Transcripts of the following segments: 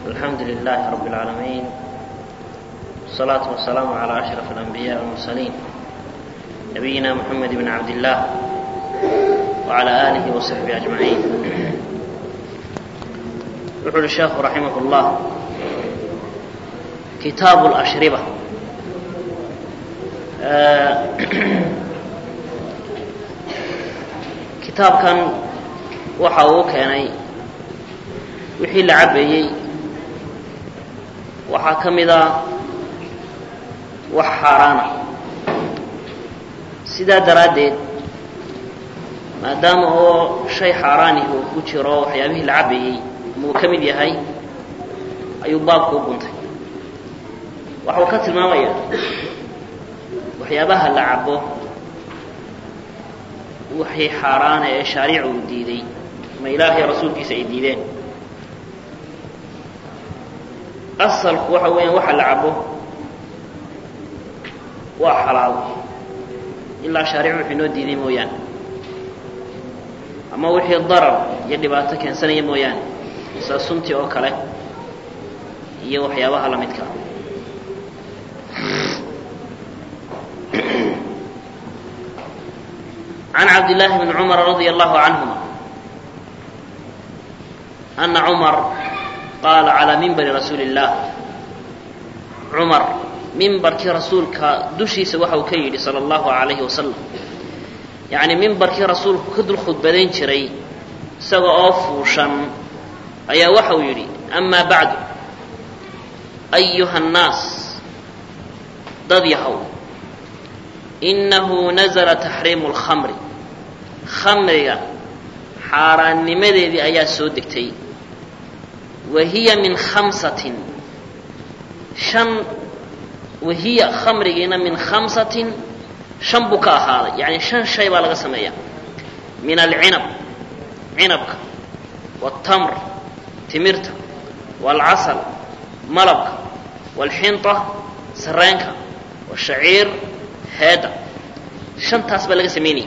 الحمد لله رب العالمين والصلاة والسلام على أشرف الأنبياء والمرسلين نبينا محمد بن عبد الله وعلى آله وصحبه أجمعين يقول الشيخ رحمه الله كتاب الأشربة kitaabkan waxa uu keenay wixii la cabayey waxaa ka mid a wax xaaraana sidaa daraaddeed maadaama oo shay xaaraanihi uu ku jiro waxyaabihii la cabayey muu ka mid yahay ayuu baabku u guntay waxa uu ka tilmaamayaa waxyaabaha la cabo waxay xaaraana ee shaariicu uu diiday ma ilaahay rasuulkiisa ay diideen asalku waxa weeyaan waxa la cabo waa xalaal ilaa shaariicu wuxuu inoo diiday mooyaane ama wixii darar iyo dhibaato keensanaya mooyaane sida sunti oo kale iyo waxyaabaha la midka عن عبد الله بن عمر رضي الله عنهما أن عمر قال على منبر رسول الله عمر منبرkii rasuulka dushiisa waxa uu ka yidhi salى الlahu عalayه wasalam yaعni mimbarkii rasuulku ka dul khudbadayn jiray isaga oo fuushan ayaa waxa uu yidhi أma baعdu أyuha الnaas dad yahow inahu nazla taxriimu اlkhamri khamriga xaaraannimadeedii ayaa soo degtay wa hiya min khamsatin shan wahiya khamrigiina min khamsatin shan buu ka ahaaday yacni shan shay baa laga sameeyaa min alcinab cinabka wاltamr timirta wاlcasal malabka wاlxinطa sareenka wاshaciir heedda shantaas baa laga samaynaya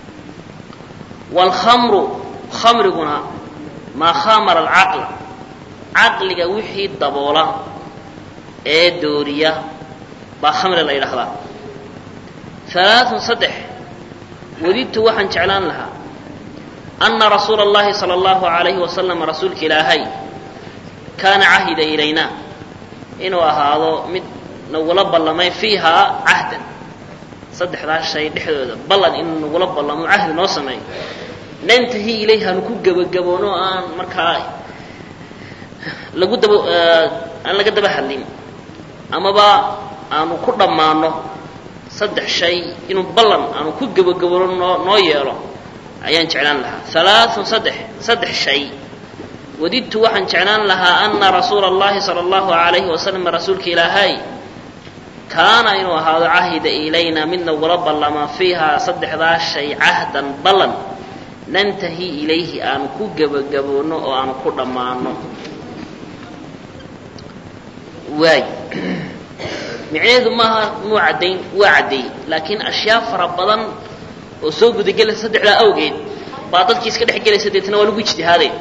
waalkhamru khamriguna maa khamara alcaqla caqliga wixii daboola ee dooriya baa khamri la yidhaahdaa halaaثun saddex wadidtu waxaan jeclaan lahaa anna rasuula اllahi salى اllahu عalayhi wasalam rasuulka ilaahay kaana cahida ilayna inuu ahaado mid nagula ballamay fiihaa cahdan saddexdaas shay dhexdooda ballan inuu nagula ballamo cahdi noo sameeyo nantahi ilayh aanu ku gebagaboono aan markaa lagu daba aan laga daba hadlin amaba aanu ku dhammaano saddex shay inuu ballan aanu ku gebagaboono noo noo yeelo ayaan jeclaan lahaa halaaثun saddex saddex shay wadidtu waxaan jeclaan lahaa ana rasuula اllahi salى اllahu عalayhi wasalam rasuulka ilaahay kaana inuu ahaado cahida ilayna mid nagula ballamaa fiihaa saddexdaas shay cahdan ballan nantahi ilayhi aanu ku gebagaboonno oo aanu ku dhammaano waay micnaheedu maaha muu caddayn waa caddeeyey laakiin ashyaa fara badan oo soo gudagelaysa saddexdaa awgeed baa dadkii iska dhex gelaysa deetna waa lagu ijtihaaday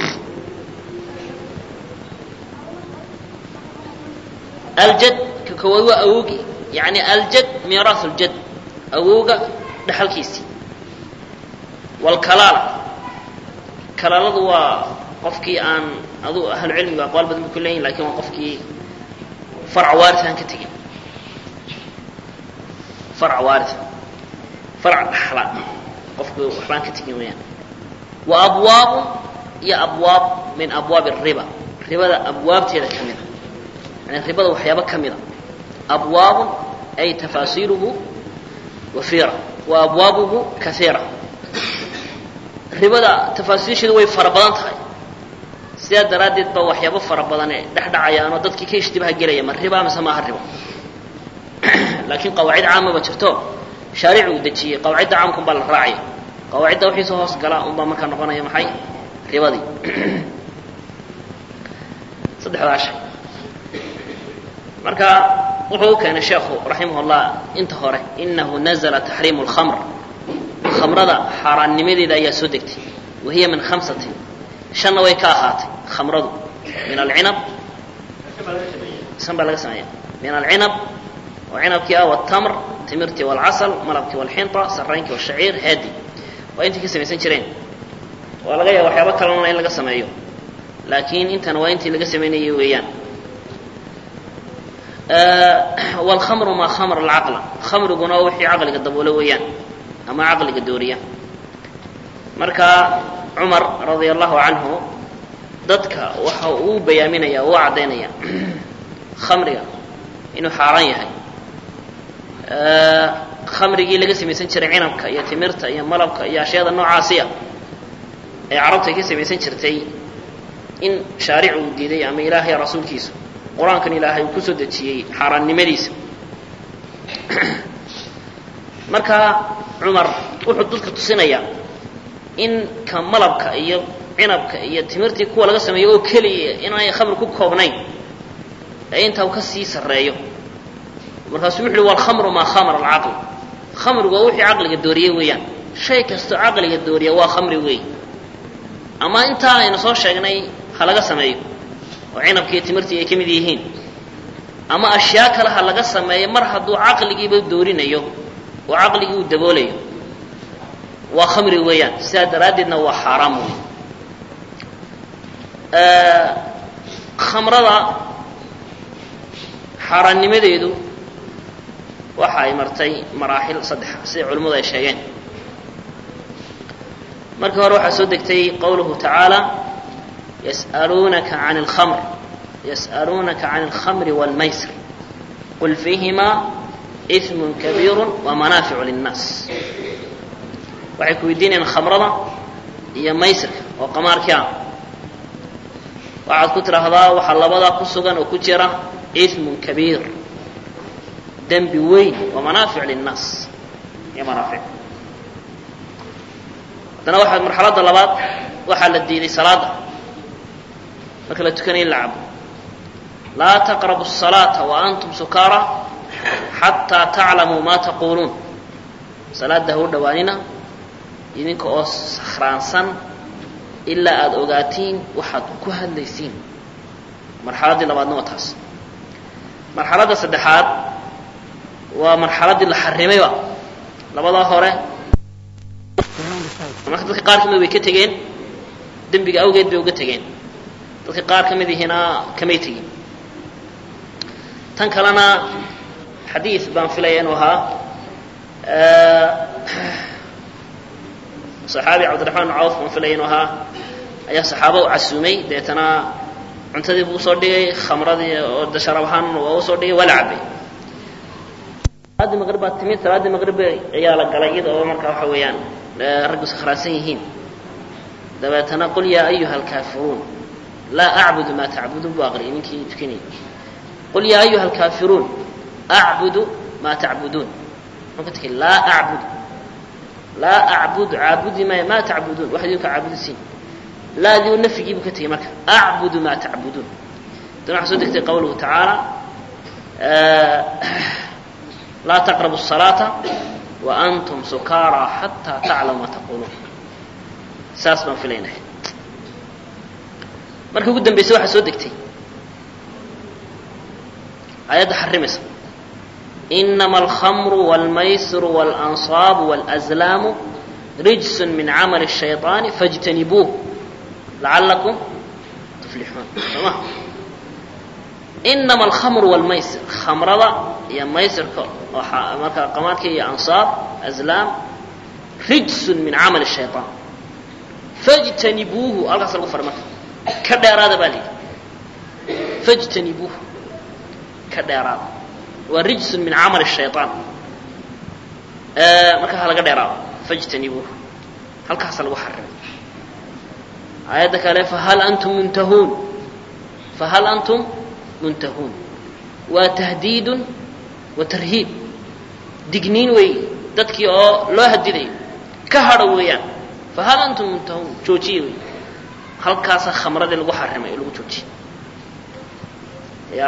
aljad ka koowaad waa awoogi yacni aljad miiraahu ljad awowga dhexalkiisii waalkalaala kalaaladu waa qofkii aan adu ahlucilmigu aqwaal badan ba ku leeyihin lakin waa qofkii farc waaris aan ka tegin farc waaris farc dhaxla qofku waxbaan ka tegin weyaan wa abwaabu iyo abwaab min abwaabi riba ribada abwaabteeda ka mida yani ribada waxyaabo ka mida abwaabun ay tafaasiiluhu wafiira wa abwaabuhu kaiira ribada tafaasiisheedu way fara badan tahay sidaa daraaddeed ba waxyaabo fara badane dhex dhacayaanoo dadkii ka ishtibaha gelaya ma riba mise maaha ribo laakiin qawaacid caamaba jirto shaaric uu dejiyey qawaacidda caamka un baa la raacaya qawaacidda wixiisa hoos gala un baa markaa noqonaya maxay ribadii saddexdaa shay marka wuxuu u keenay sheekhu raximah اllah inta hore inahu nazla taxriimu اlkhamr khamrada xaaraannimadeeda ayaa soo degtay wahiya min khamsatin shanna way ka ahaatay khamradu min alcinab san baa laga sameeya min alcinab oo cinabkii ah wاtamr timirtii wاlcasal malabkii wاlxinta saraynkii wاshaciir haadi waa intii ka samaysan jireen waa laga yaaba waxyaaba kalena in laga sameeyo laakiin intana waa intii laga samaynayay weeyaan wاlkhamru maa khamr alcaqla khamriguna wixii caqliga daboolo weeyaan ama caqliga dooriya marka cumar radia allahu canhu dadka waxa uu bayaaminaya uu caddaynaya khamriga inuu xaaraan yahay khamrigii laga samaysan jiray cinabka iyo timirta iyo malabka iyo ashyaada noocaasiya ee carabta ay ka samaysan jirtay in shaaric uu diiday ama ilaahay rasuulkiisu qur-aankan ilaahay uu kusoo dejiyey xaaraannimadiisa marka cumar wuxuu dadka tusinayaa in ka malabka iyo cinabka iyo timirtii kuwa laga sameeyo oo keliya inaanay khamri ku koobnayn ee intaa uu ka sii sarreeyo markaasuu wuxu uhi walkhamru maa khamara alcaql khamrigu waa wixii caqliga dooriye weeyaan shay kastoo caqliga dooriya waa khamri weey ama intaa aynu soo sheegnay ha laga sameeyo oo cinabkii iyo timirtii ay ka mid yihiin ama ashyaa kale ha laga sameeyo mar hadduu caqligiiba doorinayo oo caqligii uu daboolayo waa khamri weeyaan sidaa daraaddeedna waa xaaraam wey khamrada xaaraannimadeedu waxa ay martay maraaxil saddexa siday culimmadu ay sheegeen markii hore waxaa soo degtay qowluhu tacaala yas'aluunaka can اlkhamr yas'aluunaka can اlkhamri wاlmaysr qul fiihimaa ism kabiiru wamanaaficu linnaas waxay ku weydiinayaan khamrada iyo maysrka oo qamaarkii ah waxaad ku tidhaahdaa waxaa labadaa ku sugan oo ku jira ismun kabiir dembi weyn wamanaafic linnaas iyo manaafic haddana waxaa marxaladda labaad waxaa la diiday salaada marka la tukanaya in la cabo laa taqrabu الصalaata waantum sukaara xataa taclamuu ma taquuluun salaada ha u dhowaanina idinka oo sakhraansan ilaa aada ogaatiin waxaad ku hadlaysiin marxaladdii labaadna waa taas marxaladda saddexaad waa marxaladdii la xarimayba labadaa hore marka dadka qaar ka mid way ka tegeen dembiga awgeed bay uga tegeen dadka qaar ka mid ihiina kamay tegin tan kalena xadiid baan filaya inuu ahaa saxaabi cabdiraxmaan bn cawf baan filaya inuu ahaa ayaa saxaaba u casuumay deetana cuntadii buu usoo dhigay khamradii oo dasharab ahaan waa usoo dhigay waa la cabay salaaddii maqrib baa timid salaaddii maqrib ayaa la galay iyada oo markaa waxa weeyaan raggu sakhraansan yihiin dabeetana qul yaa ayuha alkaafiruun laa acbudu maa tacbuduun buu aqriyay ninkii tukanayay qul yaa ayuha alkaafiruun acbudu maa tacbuduun muxuu ka tegay laa acbudu laa acbudu caabudi maayo maa tacbuduun wax idinka caabudisiin laadiu nafyigii buu ka tegey marka acbudu maa tacbuduun dan waxaa soo degtay qawluhu tacaala laa taqrabu الصalaata waantum sukaara xataa taclamu ma taquluun saas baan filaynahay markii ugu dambaysay waxaa soo degtay aayadda xarimaysa inama alkhamru wاlmaysiru wاlansaabu wاlأzlaamu rijs min camali الshayطaani faاjtanibuuh lacalakum tuflixuun sooma inama alkhamru wاlmaysir khamrada iyo maysirka oo markaa qamaadka iyo ansaab azlaam rijsun min camali الshayطaan faاjtanibuuhu halkaas lagu faray marka ka dheeraada baa layidhi faاjtanibuuhu ka dheeraada waa rijsun min camali الshayطaan marka ha laga dheeraado faاjtanibuuhu halkaasa lagu xarimay aayadda kale fahal antum muntahuun fahal antum muntahuun waa tahdiidun wa tarhiib digniin wey dadkii oo loo hadidayo ka hadho weeyaan fahal antum muntahuun joojiye wey halkaasa khamradii lagu xarimay oo lagu joojiyey ya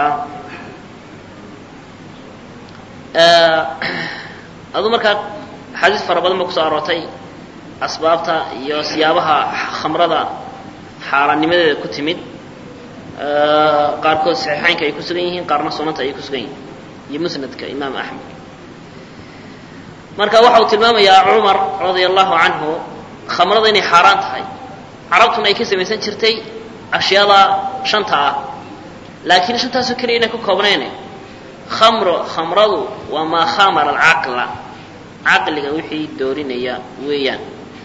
aduu markaa axaadiis fara badan ba kusoo aroortay asbaabta iyo siyaabaha khamrada xaaraannimadeeda ku timid qaarkood saxiixaynka ay ku sugan yihiin qaarna sunanta ay ku sugan yihiin iyo musnadka imaam axmed marka waxa uu tilmaamayaa cumar radia allahu canhu khamrada inay xaaraan tahay carabtuna ay ka samaysan jirtay ashyaada shanta ah laakiin shantaasoo keliya inay ku koobnayne khamro khamradu waa maa khamara alcaqla caqliga wixii doorinaya weeyaan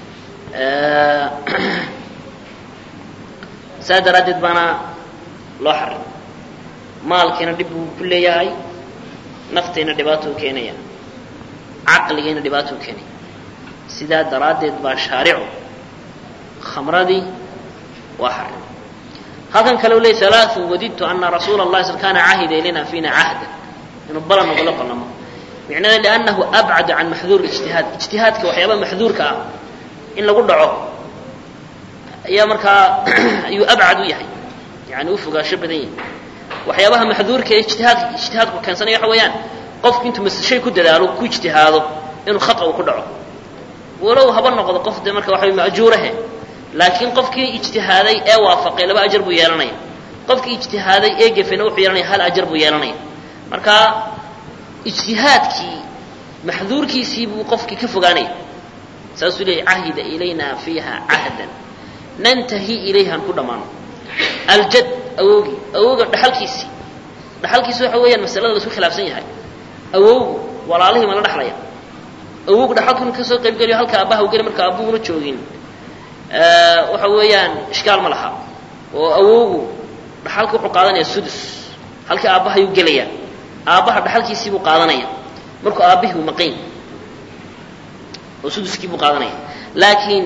saa daraaddeed baana loo xarim maalkiina dhib buu ku leeyahay naftayna dhibaatou keenaya caqligiina dhibaatou keenaya sidaa daraaddeed baa shaaricu khamradii waa xarim halkan kale u ley alaaثun wadidtu ana rasuula اllahi sl kana cahida ilayna fiina cahda inuu balan nogula ballamo micnada liannahu abcadu can maxduur ijtihaad ijtihaadka waxyaabaha maxduurka ah in lagu dhaco ayaa markaa ayuu abcad u yahay yani u fogaansho badan yahay waxyaabaha maxduurka ee ijtihaadka ijtihaadku keensanaya waxa weeyaan qofku intuu mashay ku dadaalo ku ijtihaado inuu khata uu ku dhaco walow haba noqdo qof dee marka waxa way maajuurahe laakiin qofkii ijtihaaday ee waafaqay laba ajar buu yeelanaya qofkii ijtihaaday ee gefena wuxuu yeelanaya hal ajar buu yeelanaya marka ijtihaadkii maxduurkiisii buu qofkii ka fogaanaya saasuu leeyay cahida ilayna fiiha cahdan nantahi ilayhan ku dhammaano aljad awowgii awowga dhaxalkiisii dhaxalkiisi waxa weeyaan masalada laisku khilaafsan yahay awowgu walaalihii ma la dhexlaya awowgu dhaxalku inu kasoo qayb geliyo halka aabbaha u geli marka aabbuhuna joogin waxa weeyaan ishkaal ma laha oo awowgu dhaxalka wuxuu qaadanaya sudus halkii aabbaha ayuu gelaya aabbaha dhaxalkiisii buu qaadanaya markuu aabbihii u maqan oo suduskii buu qaadanaya laakiin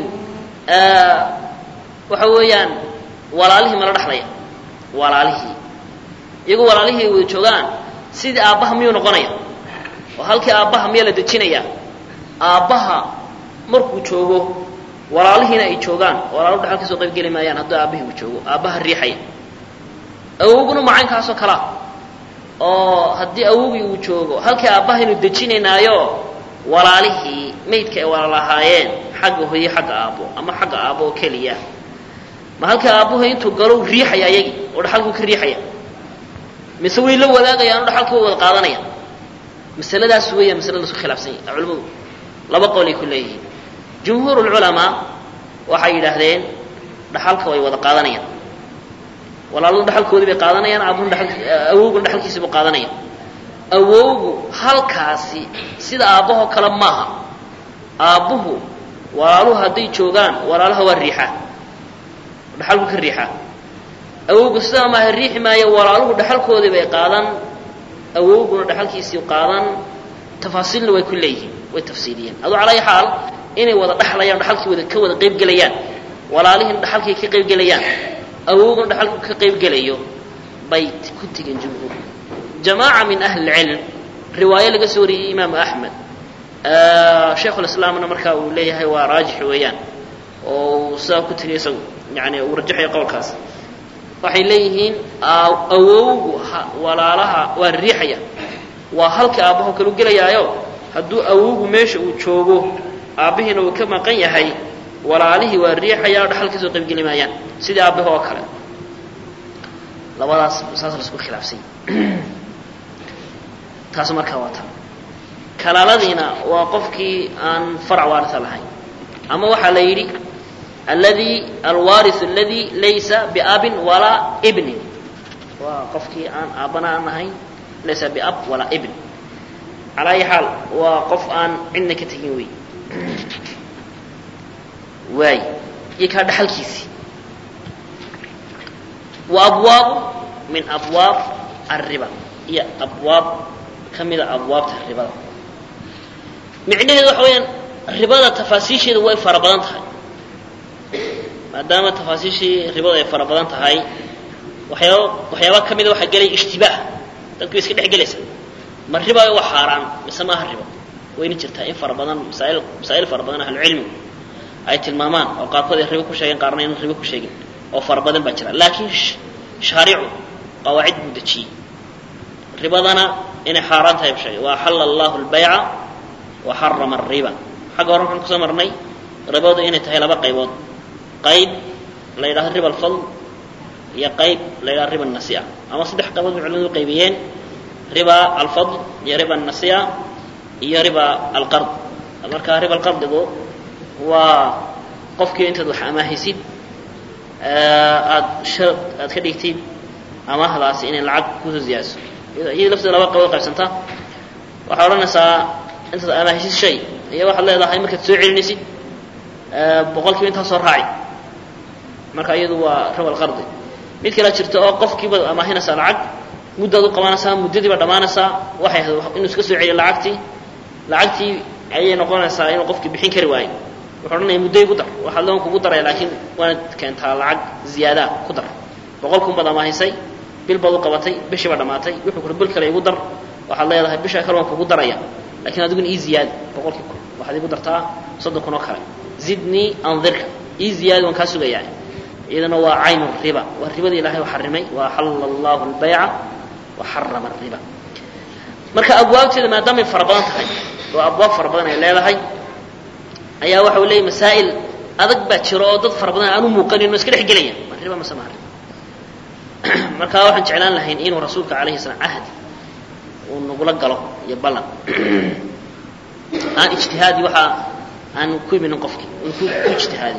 waxa weeyaan walaalihii mala dhexlaya walaalihii iyagoo walaalihii wada joogaan sidii aabbaha miyuu noqonaya oo halkii aabbaha miyaa la dejinaya aabbaha markuu joogo walaalihiina ay joogaan walaaluhu dhaxal ka soo qayb geli maayaan hadduu aabbihii uu joogo aabbaha riixaya awowguna macaynkaasoo kalea oo haddii awowgii uu joogo halkii aabbahaynu dejinaynaayo walaalihii maydka ay walaalahaayeen xagga hoye xagga aabbo ama xagga aabbo oo keliya ma halkii aabbuhu intuu galow riixaya ayagii oo dhaxalkuu ka riixaya mise way la wadaagayaan oo dhaxalkii wa wada qaadanaya masaladaas weeya masala laisku khilaafsan yahy culimadu laba qolay ku leeyihiin jumhuur lculamaa waxay yidhaahdeen dhaxalka way wada qaadanayaan walaaladu dhaxalkoodii bay qaadanayaan aabuhuna awowguna dhaxalkiisii buu qaadanaya awowgu halkaasi sida aabbahoo kale maaha aabbuhu walaaluhu hadday joogaan walaalaha waa riixaa dhaxalku ka riixaa awowgu sidaa maaha riixi maayo walaaluhu dhaxalkoodii bay qaadan awowguna dhaxalkiisii qaadan tafaasiilna way ku leeyihiin way tafsiiliyeen aduu calaa xaal inay wada dhaxlayaan dhaxalkii wada ka wada qayb gelayaan walaalihiina dhaxalkii ka qayb gelayaan awowguna dhaxalku ka qayb gelayo bay ku tegeen jumhuur jamaaca min ahli lcilm riwaayo laga soo wariyey imaamu axmed shaykhulislaamna markaa uu leeyahay waa raajix weeyaan oo uu sidaa ku tegay isagu yani uu rajaxayo qowlkaas waxay leeyihiin awowgu walaalaha waa riixaya waa halkii aabbaho kalu gelayaayo hadduu awowgu meesha uu joogo aabbihiina uu ka maqan yahay walaalihii waa riixaya dhaxal ka soo qaybgeli maayaan sidii aabbaha oo kale labadaas saas laisku khilaafsany taas markaa waa taa kalaaladiina waa qofkii aan farac waarisa lahayn ama waxaa la yidhi aladi alwaariu aladi laysa biabin walaa ibnin waa qofkii aan aabbana aan ahayn laysa biab walaa ibn calaa ayi xaal waa qof aan cidna ka tegin wey waay iyo kaa dhaxalkiisii wa abwaabu min abwaab alriba iyo abwaab ka mida abwaabta ribada micnaheedu waxa weeyaan ribada tafaasiisheeda way fara badan tahay maadaama tafaasiishii ribada ay fara badan tahay waxyaaba waxyaaba ka mida waxaa gelaya ishtibaah dadku way iska dhex gelaysa ma ribaayo waa xaaraan mise maaha ribo wayna jirtaa in fara badan masaail masaa'il fara badan ahlucilmigu ay tilmaamaan oo qaarkood ay ribo ku sheegeen qaarna aynan ribo ku sheegin oo fara badan baa jira laakiin shaaricu qawaacid buu dejiyey ribadana inay xaaraan tahay bu sheegay wa axalla allahu albayca wa xarama alriba xagga hore waxaan kusoo marnay ribadu inay tahay laba qaybood qayb la yidhahdo riba alfadl iyo qayb la yidhaha riba nasia ama saddex qaybood bay culimadu qaybiyeen riba alfadl iyo riba nasia iyo riba alqard marka riba alqardigu waa qofkii intaad wax amaahaysid aada shar aad ka dhigtid amaahdaasi inay lacag kusoo ziyaadiso iyada lafteeda laba qaybood qaybsanta waxaad odhanaysaa intaad amaahaysid shay iyo waxaad leedahay markaad soo celinaysid boqolkiiba intaa soo raaci marka iyadu waa riba alqardi mid kale jirta oo qofkiibaad amaahinaysaa lacag muddaad u qabanaysaa muddadii baad dhammaanaysaa waxay ahayd inuu iska soo celiyo lacagtii lacagtii ayay noqonaysaa inuu qofkii bixin kari waayo wuxuu odhanaya muddo igu dar waxaad loon kugu daraya laakiin waanad keentaa lacag ziyaadaa ku dar boqol kun baad amaahisay bil baad u qabatay bishii baa dhammaatay wuxuu kuhi bil kale igu dar waxaad leedahay bisha kale waan kugu daraya lakiin adiguna ii ziyaadi boqolkii kun waxaad igu dartaa soddon kun oo kale zidnii andirka ii ziyaadi waan kaa sugayaa iyadana waa caynu riba waa ribadii ilahay u xarimay wa axalla allahu albayca wa xarama ariba marka abwaabteeda maadaamay fara badan tahay oo abwaab fara badan ay leedahay ayaa waxa u leeyay masaa'il adag baa jiro oo dad fara badan aan u muuqanin oo iska dhex gelaya ma riba mase maa riba marka waxaan jeclaan lahayn inuu rasuulka calayhi salaam cahdi uu nagula galo iyo ballan aan ijtihaadi waxaa aan ku iminin qofkii un ku ku ijtihaadi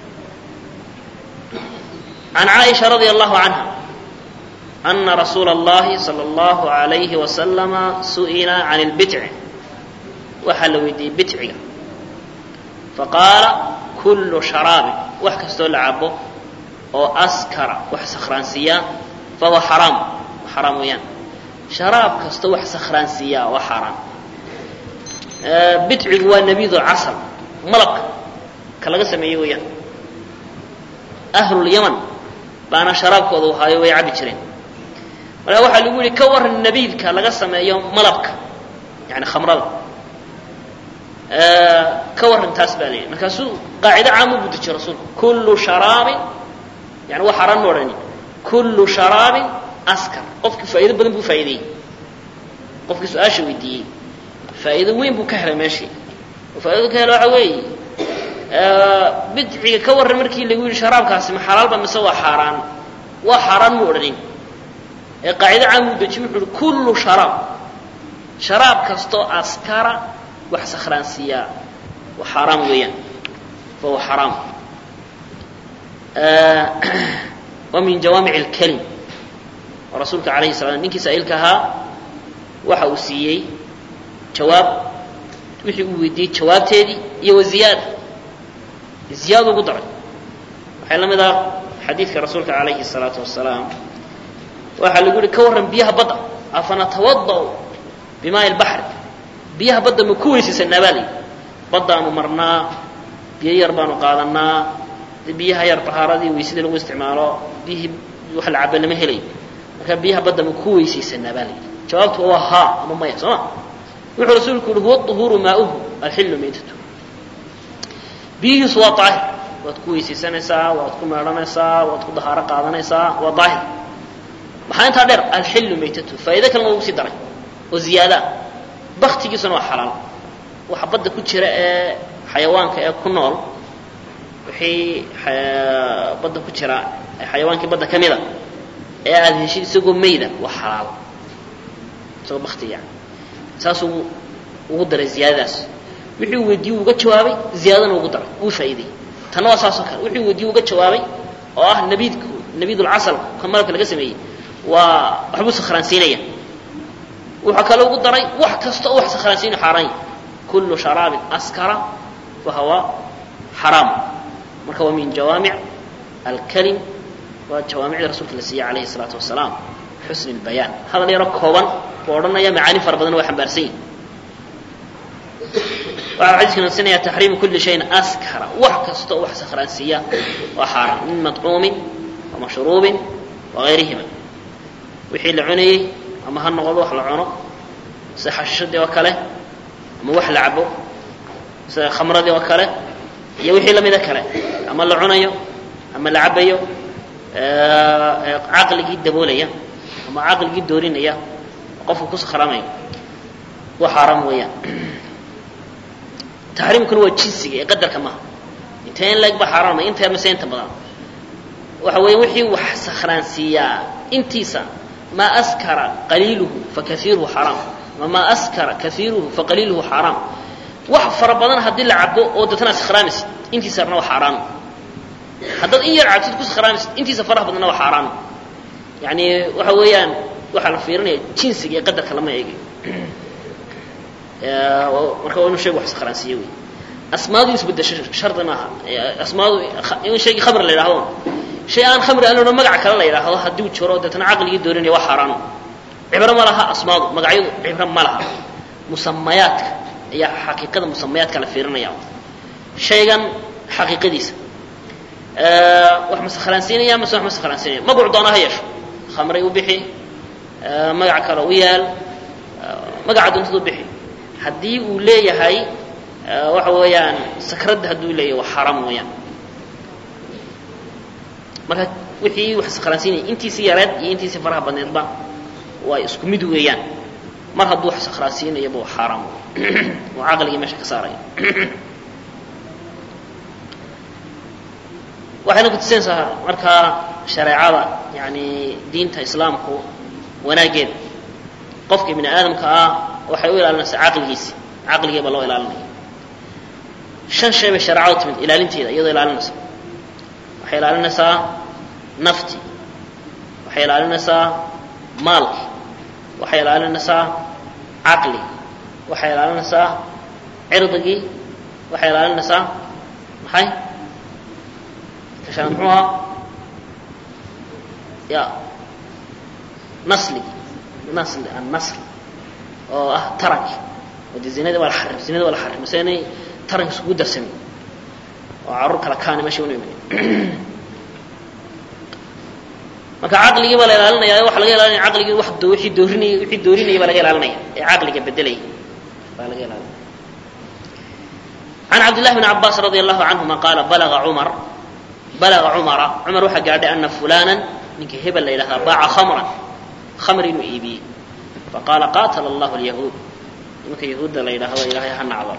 عن عائشة رضي الله عنها أن رسول الله صلى الله عليه وسلم سئل عن البتع وحل ويدي بتع فقال كل شراب وحكستو لعبه أو أسكر وحسخرانسيا فهو حرام حرام ويان شراب كستو وحسخرانسيا وحرام بتع هو نبيذ العسل ملق كلا سميه ويان أهل اليمن baana sharaabkooda uhaayo way cabi jireen marka waxaa lagu yihi ka waran nabiidka laga sameeyo malabka yani khamrada ka waran taas baa la yidhi markaasuu qaacido caam u budejiye rasuulku kullu sharaabin yani waa xaraan ma odhani kullu sharaabin askar qofkii faa'ido badan buu faa'ideeyey qofkii su-aasha weydiiyey faa'iido weyn buu ka helay meeshii oo faa'ido ka helay waxa weeye bidciga ka warran markii lagu yidhi sharaabkaasi ma xalaalba mise waa xaaraan waa xaaraan mu odhanin ee qaacido caam uu dejiye wuxuu uhi kullu sharaab sharaab kastoo askara wax sakhraansiiyaa waa xaaraam weeyaan fahuwa xaraam wa min jawaamic اlkelim oo rasuulka alayhi salam ninkii saa'ilka ahaa waxa uu siiyey jawaab wixii uu weydiiyey jawaabteedii iyo wa ziyaada ziyaada ugu daray waxay la mid ah xadiidka rasuulka calayhi الsalaatu wasalaam waxaa lagu yihi ka warran biyaha badda afanatawada'u bimaai lbaxri biyaha badda ma ku weysaysanaa baa layidhi baddaanu marnaa biyo yar baanu qaadanaa biyaha yar tahaaradii weysadii lagu isticmaalo biyihii wax la caba lama helayo marka biyaha badda ma ku weysaysanaa baa layidhi jawaabtu waa haa ama maya soo ma wuxuu rasuulku yihi huwa طuhuuru maauhu alxillu maytatu biyihiisu waa daahir waad ku weysaysanaysaa waad ku meedhanaysaa waad ku dahaaro qaadanaysaa waa daahir maxaa intaa dheer alxillu maytatu faa'ido kalena ugu sii daray oo ziyaadaa baktigiisuna waa xalaal waxa badda ku jira ee xayawaanka ee ku nool wixii badda ku jira xayawaankii badda ka mida ee aada heshid isagoo mayda waa xalaal isagoo bakti yani saasuu ugu daray ziyaadadaas wixii uu weydiiye uga jawaabay ziyaadana ugu daray wuu faa'iideyey tanna waa saasoo kale wixii weydiiye uga jawaabay oo ah nabiidku nabiidulcasal ka malabka laga sameeyey waa waxbuu sakhraansiinaya wuxuu kale ugu daray wax kasta oo wax sakhraansiinayo xaaraan kullu sharaabin askara fahuwa xaraam marka waa min jawaamic alkalim waa jawaamicda rasuulka la siiyey calayhi الsalaatu wasalaam xusni اlbayaan hadal yaro kooban buu odhanaya macaani fara badan waa xambaarsan yihin waxaa xadiiska naqsinaya taxriimu kuli shayin askara wax kasta oo wax sakhraansiiya waa xaaraan min madcuumin wa mashruubin wagayrihima wixii la cunayey ama ha noqdo wax la cuno sida xashishadii oo kale ama wax la cabo sida khamradii oo kale iyo wixii lamida kale ama la cunayo ama la cabayo caqligii daboolaya ama caqligii doorinaya qofka ku sakhraamayo waa xaaraam weeyaan taxriimkuna waa jinsiga ee qadarka maaha intee in leeg ba xaaraamay inta mase inta badan waxa weeye wixii wax sakhraansiiyaa intiisa maa askara qaliiluhu fakaiiruhu xaraam ama maa askara kaiiruhu faqaliiluhu xaraam wax fara badan haddii la cabo oo deetana sakhraamaysid intiisa yarna waa xaaraan haddaad in yar cabtid ku sakhraamaysid intiisa faraha badanna waa xaaraan yani waxa weeyaan waxaa la fiirinaya jinsiga iyo qadarka lama eegayo marka waa inu shaygu wax sakhraansiiye wey asmaadu isbedesho shardi maaha asmaadu in shaygii khamri la yidhahdo shay aan khamri aan lona magac kale la yidhaahdo haddii uu jiro deetana caqligii doorinaya waa xaaraan cibro ma laha asmaadu magacyadu cibro ma laha musamayaadka ayaa xaqiiqada musamayaadka la fiirinaya shaygan xaqiiqadiisa wax ma sakhraansiinaya mase wax ma sakhraansiinaya magacu doona ha yeesho khamray u bixi magac kale u yaal magaca doontadu bixi haddii uu leeyahay waxa weeyaan sakradda hadduu leeyahay waa xaaraam weeyaan marka wixii wax sakhraansiinaya intiisii yareed iyo intiisii faraha badneedba waa isku mid weeyaan mar hadduu wax sakhraansiinayaba waa xaaraam oo caqligii meesha ka saaraya waxayna kutusinaysaa markaa shareecada yani diinta islaamku wanaaggeeda qofka bini aadamka ah waxay u ilaalinaysaa caqligiisi caqligii baa loo ilaalinaya shan shay bay shareecadu timid ilaalinteeda iyadoo ilaalinaysa waxay ilaalinaysaa nafti waxay ilaalinaysaa maalki waxay ilaalinaysaa caqligi waxay ilaalinaysaa cirdigii waxay ilaalinaysaa maxay kashaan muxuu ahaa ya nasligi nasli annasl oo ah taranki oo dee zinadii waa la xarim zinadii waa la xarim mase inay taranka isugu darsamin oo carruur kala kaani meesha una iman marka caqligii baa la ilaalinaya waxa laga ilaalinaya caqligii wax do wixii doorinayay wixii doorinayay baa laga ilaalinaya ee caqliga bedelaya baa laga ilaalinaya عن عبد الله بن عباس رضي الله عنهما قال بلغ عمر بلغ عمر عمر waxaa gaadhay أن فلانا ninka hebel la yidhahdaa baaca khamran khamr inuu iibiyey faqaala qaatala allahu alyahuud nimanka yahuudda la yidhaahdo ilaahay ha nacdo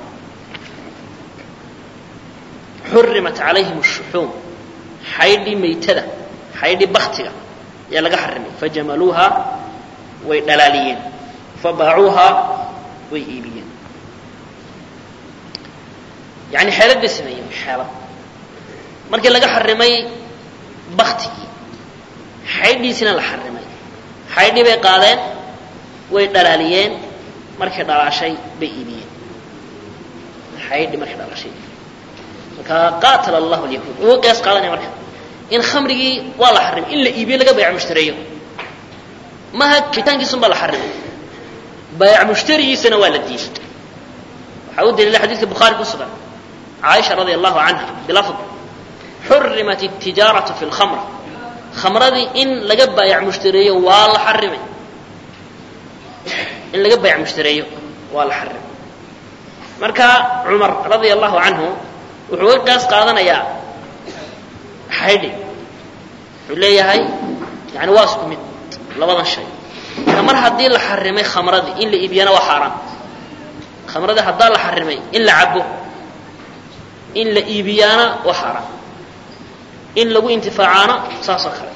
xurimat calayhim الshuxuum xaydhii maytada xaydhii baktiga ayaa laga xarimay fajamaluuha way dhalaaliyeen fabaacuuha way iibiyeen yani xeelad bay sameeyeen xeelad markii laga xarimay baktigii xaydhiisina la xarimay xaydhii bay qaadeen way dhalaaliyeen markay dhalaashay bay iibiyeen xaydhi markay dhalaashay marka qaatala allahu alyahuud uga qiyaas qaadanaya marka in khamrigii waa la xarimay in la iibiyo laga bayc mushtareeyo maha kitaankiisun baa la xarimay bayc mushtarigiisana waa la diiday waxaa u daliila xadiidka bukhaari ku sugan caaisha radia allahu canha bilafd xurimat الtijaaraةu fi اlkhamr khamradii in laga baayac mushtareeyo waa la xarimay in laga baayac mushtareeyo waa la xarimay marka cumar radia allahu canhu wuxuu ga qiyaas qaadanayaa xaydhi wuxuu leeyahay yani waa isku mid labadan shay marka mar haddii la xarimay khamradii in la iibiyana waa xaaraan khamradii haddaa la xarimay in la cabo in la iibiyaana waa xaaraan in lagu intifaacaana saasoo kale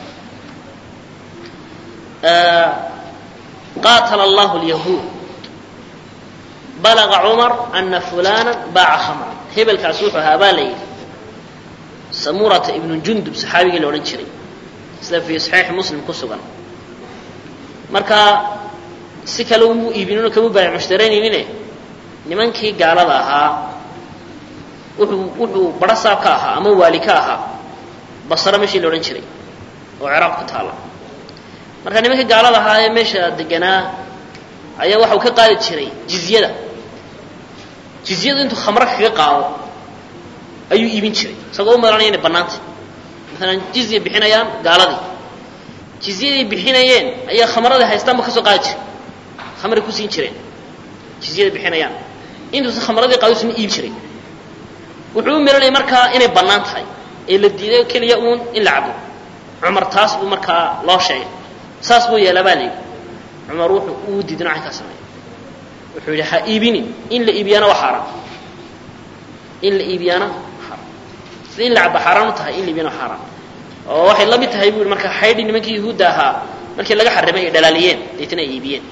qaatala allahu alyahuud balaga cumar ana fulana baaca khamran hebelkaas wuxuu ahaa baa la yidhi samurata ibnu jundub saxaabigii la odhan jiray sida fii saxiixi muslim ku sugan marka si kale umu iibinino kamu baayac mushtaraynaynin nimankii gaalada ahaa wuxuu wuxuu barasaab ka ahaa ama waali ka ahaa basra meeshii la odhan jiray oo ciraaq ku taalla marka nimankii gaalada ahaa ee meesha deganaa ayaa waxau ka qaadi jiray jizyada jizyadu intuu khamro kaga qaado ayuu iibin jiray isagoo u malanaya inay bannaantay maalan jizya bixinayaan gaaladii jizyaday bixinayeen ayaa khamradii haystaanba kasoo qaadi jiray khamray ku siin jireen jizyada bixinayaan intuusan khamradii qaado isna iibin jiray wuxuu u miranaya markaa inay bannaan tahay ee la diiday keliya uun in la cabo cumar taas buu markaa loo sheegay saas buu yeelaa baa la yidhi cumar wuxuu uu diiday nocan kaa sameeya wuxuu yidhi ha iibinin in la iibiyaana waa xaaraan in la iibiyaana xaaraan sida in la cabo xaaraan u tahay in la iibiyana waa xaaraan oo waxay la mid tahay bu marka xaydhi nimankii yahuudda ahaa markii laga xarimay ay dhalaaliyeen deetna ay iibiyeen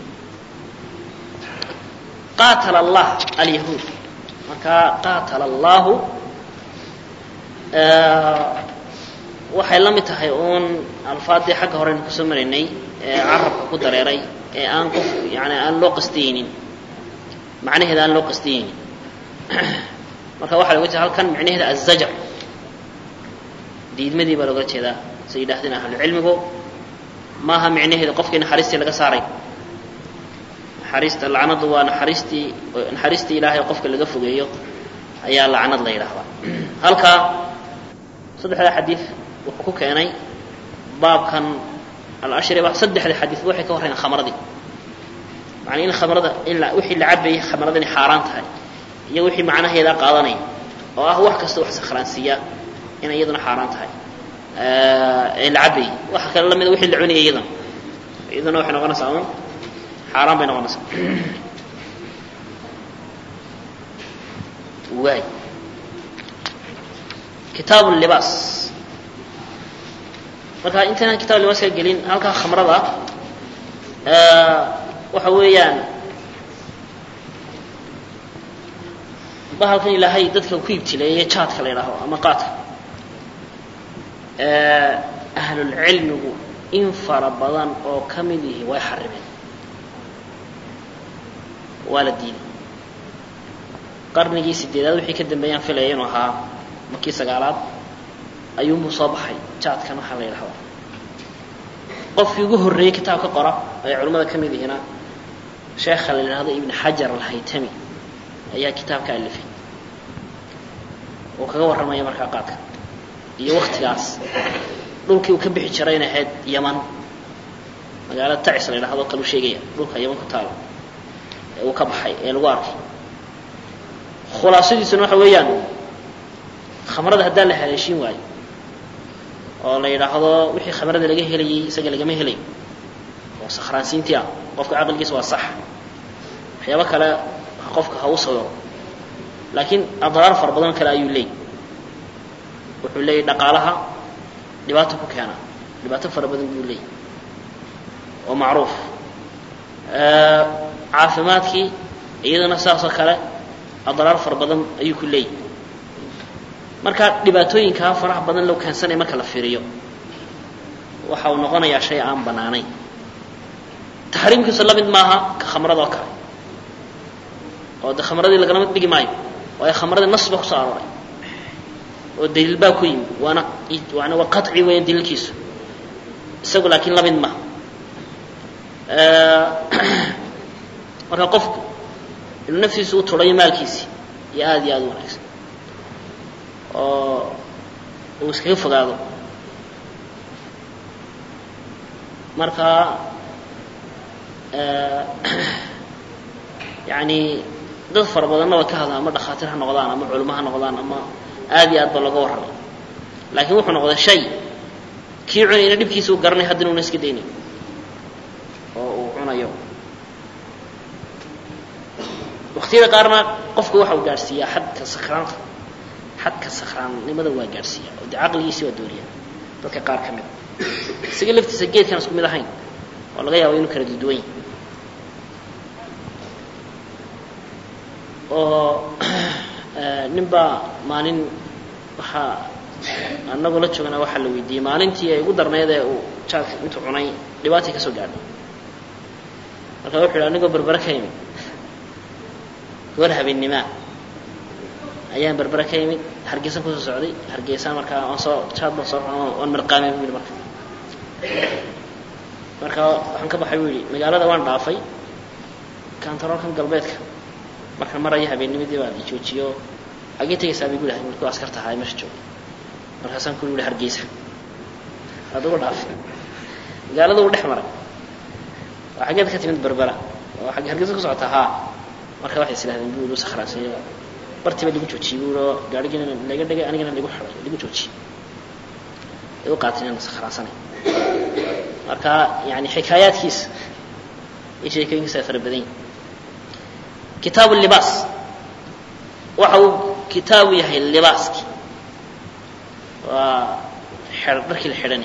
qaatala allah alyahuud marka qaatala allahu waxay la mid tahay uun alfaadii xagga horeynu kusoo maraynay ee carabka ku dareeray ee aan qof yani aan loo qastiyeynin macnaheeda aan loo qastiyeynin marka waxa loga jeeda halkan micnaheeda azajar diidmadii baa looga jeedaa say yidhahdeen ahlucilmigu maaha micnaheeda qofkii naxariistii laga saaray naxariista lacnadu waa naxariistii naxariistii ilaahay qofka laga fogeeyo ayaa lacnad la yidhaahdaa halka saddexda xadiid wuxuu ku keenay baabkan alashriba saddexda xadiid waxay ka horreyn khamradii macnaa in khamrada in wixii la cabayay khamrada inay xaaraan tahay iyo wixii macnaheeda qaadanaya oo ah wax kasta wax sakhraansiiya inay iyaduna xaaraan tahay ee la cabayay waxa kale lamida wixii la cunayay iyadana iyaduna waxay noqonaysaa un xaaraan bay noqonaysaa waay kitaab libaas marka intaynaan kitab libaas ka gelin halkaa khamrada waxa weeyaan bahalkan ilaahay dadka ku ibtileeye jaadka la yidhaaho ama qaadka ahlulcilmigu in fara badan oo ka mid yihi way xarimeen waa la diiday qarnigii sideedaad wixii ka dambeeyaan filaya inuu ahaa markii sagaalaad ayuunbuu soo baxay jaadkan waxaa la yidhahdaa qofkii ugu horreeyey kitaab ka qora ay culimmada ka mid yihiina sheekha la yidhahdo ibn xajar alhaytami ayaa kitaab ka alifay oo kaga warramaya markaa qaadka iyo waktigaas dhulkii uu ka bixi jiray inay ahayd yaman magaalada tacis la yidhahdo kaluu sheegaya dhulka yaman ku taalo ee uu ka baxay ee lagu arkay khulaasadiisuna waxa weeyaan khamrada haddaan la haleeshin waayo oo la yidhaahdo wixii khamrada laga helayay isaga lagama helayo oo sakhraansiintii ah qofka caqligiisa waa sax waxyaabo kale qofka ha u sawiro laakiin adraar fara badan kale ayuu leeyay wuxuu leeyay dhaqaalaha dhibaato ku keena dhibaato fara badan buu leeyay oo macruuf caafimaadkii iyadana saas oo kale adraar fara badan ayuu ku leeyay marka dhibaatooyinkaa faraha badan loo keensanaya marka la fiiriyo waxa uu noqonayaa shay aan banaanayn taxriimkiisu la mid maaha ka khamrada oo kale oo de khamradii lagalama dhigi maayo waayo khamradii nas ba kusoo arooray oo daliil baa ku yimi waana waana waa qaطci weeyaan daliilkiisu isagu laakiin la mid maaha marka qofku inuu naftiisu u turayo maalkiisi iyo aada iyo aada u wanaagsan oo uu iskaga fogaado marka yani dad fara badanna way ka hadlaan ama dhakhaatiir ha noqdaan ama culimo ha noqdaan ama aada iyo aad ba laga warramay laakiin wuxuu noqday shay kii cunayna dhibkiisa u garanay haddana una iska daynayo oo uu cunayo waktiyada qaarna qofka waxa uu gaadhsiiyaa xadka sakraanta xadka sakraannimada waa gaadhsiiya oo de caqligiisi waa dooriya dadka qaar ka mid isaga laftiisa geedkan isku mid ahayn oo laga yaabo inuu kala duduwan yahay oo nin baa maalin waxaa anagoo la joogana waxaa la weydiiyey maalintii ay ugu darnayd ee uu jaadka intuu cunay dhibaatay ka soo gaadhay marka wuxu yidhi anigoo berbere ka yimid goor habeenimaa ayaan berbere ka yimid hargeysan kusoo socday hargeysaan markaa aan soo jaad baan soo waan marqaamay bu yidhi marka marka waxaan ka baxay bu yidhi magaalada waan dhaafay kantaroolkan galbeedka marka maraya habeennimadii baa la joojiyo agee tegaysaa bay gudahay markuu askarta ahaa meesha joogay markaasaan ku yihi hargeysa adugu dhaafay magaalada uu dhex maray waa xaggeed ka timid berbera oo xagge hargeysa ku socota haa marka waxay islahdeen bu ilu sakhraansanyo bartiiba lagu joojiyey bu oo gaarigina laga dhigay anigana lagu xiday lagu joojiyey ay u qaateen inaan sakhraansanay marka yani xikaayaadkiisa iyo sheekooyinkiisa ay fara badan yihin kitaabu libaas waxa uu kitaabu yahay libaaskii waa dharkii la xidhanay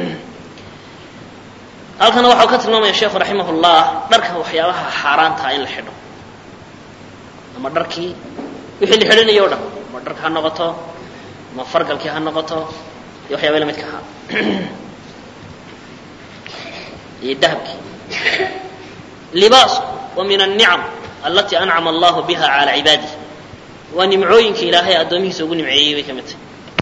halkana waxau ka tilmaamaya sheekhu raximah llah dharka waxyaabaha xaaraantaha in la xidho ama dharkii wixii la xidhanayo o dhan ama dharka ha noqoto ama fargalkii ha noqoto iyo waxyaaba la midka ahaa iyo dahabkii libaasku wa min alnicam alati ancama allahu biha cala cibaadih waa nimcooyinka ilaahay addoomihiisa ugu nimceeyey bay ka mid tahay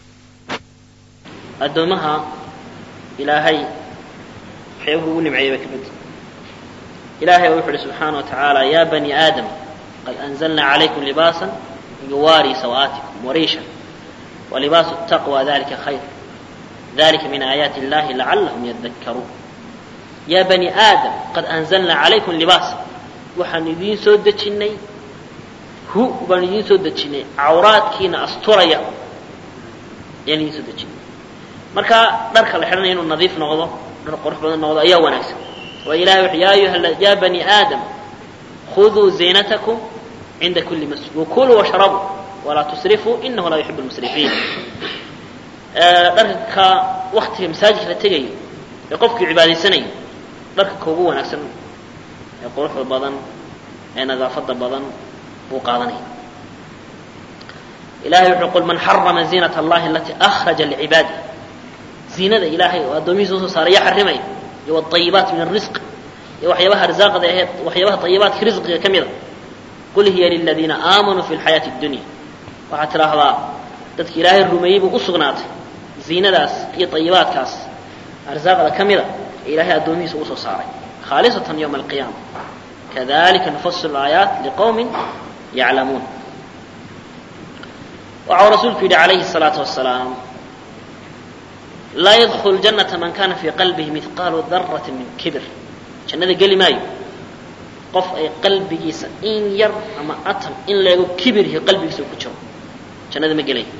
addoomaha ilaahay waxyaabuhu ugu nimceeyey bay ka mid tahay ilahay wuxu uhi subxaana wa tacaala ya bani aadam qad anzalna calaykum libaasa yuwaari sawaatikum wariishan walibaasu taqwa dalika khayr dalika min aayaati illahi lacallahum yadakkaruun ya bani aadam qad anzalna calaykum libaasa waxaan idiin soo dejinnay hu baan idiin soo dejinay cawraadkiina asturaya ayaan idiin soo dejinay marka dharka la xidhanaya inuu nadiif noqdo dhar qurux badan noqdo ayaa wanaagsan waayo ilahay wuxu ya ayuha ya bani aadam khuduu ziinatakum cinda kuli masjid wakuluu washrabuu walaa tusrifuu inahu laa yuxibu lmusrifiin dharka waktiga masaajidka la tegayo ee qofkii cibaadaysanayo dharka kaugu wanaagsan ee quruxda badan ee nadaafada badan buu qaadanaya ilahay wuxuu qul man xarama ziinat allahi alatii akhraja licibaadih ziinada ilaahay oo addoomihiisa usoo saaray yaa xarimaya iyo wاطayibaat min الrisq iyo waxyaabaha arsaaqda aheed waxyaabaha طayibaadka risqiga ka mida qul hiya liladiina aamanuu fi اlxayaati اdunya waxaad tidhaahdaa dadki ilaahay rumeeyey buu u sugnaatay ziinadaas iyo طayibaadkaas arsaaqda ka mida ee ilahay addoomihiisa usoo saaray khaalisatan ywma alqiyaama kadalika nufasilu aayaat liqowmi yaclamuun waxau rasuulku yidhi calayhi الsalaatu wasalaam laa yadkulu janata man kana fii qalbihi mihqaalu darati min kibir jannada geli maayo qof ay qalbigiisa in yar ama atam in leego kibirhi qalbigiisa ku jiro jannada ma gelay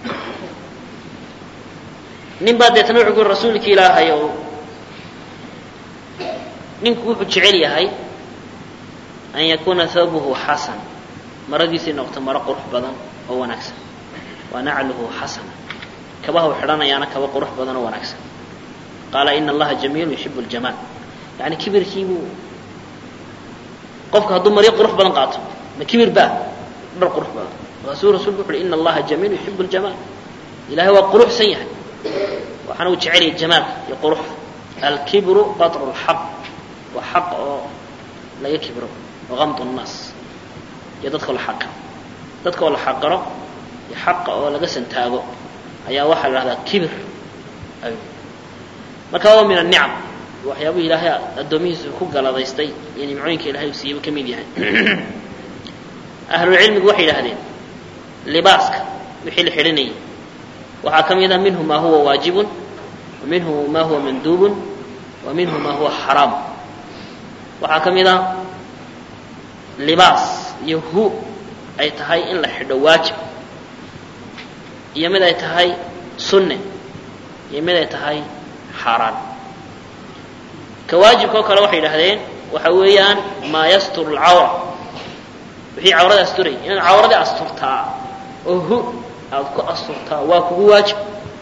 nin baa deetana wuxuu ku yuri rasuulki ilaahay oo ninku wuxuu jecel yahay an yakuna thawbuhu xasan maradiisay noqoto maro qurux badan oo wanaagsan wa nacluhu xasana kabaha u xidhanayaana kaba qurux badan oo wanaagsan qaala ina allaha jamiilu yuxibu ljamaal yani kibirkiibuu qofka hadduu maryo qurux badan qaato ma kibir baa dhar qurux badan markaasuu rasulku wuxu uhi ina allaha jamiilu yuxibu ljamaal ilahay waa quruxsan yahay waxaana uu jecelyahay jamaalka iyo quruxda alkibru batru lxaq waa xaq oo laga kibro waqamdu nnaas iyo dadkao la xaqiro dadka oo la xaqiro iyo xaqa oo laga santaago ayaa waxaa la dhahdaa kibir marka waa min anicam waxyaabuhu ilaahay addoomihiisu ku galadaystay iyo nimcooyinka ilahay uu siiyey buu ka mid yahay ahlulcilmigu waxay yidhahdeen libaaska wixii la xidhanayay waxaa ka mid a minhu ma huwa waajibun wa minhu ma huwa manduubun wa minhu ma huwa xaraam waxaa ka mid a libaas iyo hu ay tahay in la xidho waajib iyo mid ay tahay sunne iyo mid ay tahay xaaraan ka waajibka oo kale waxay yidhahdeen waxa weeyaan maa yasturu alcawra wixii cawrada asturay inaad cawradii asturtaa oo hu aada ku asturtaa waa kugu waajib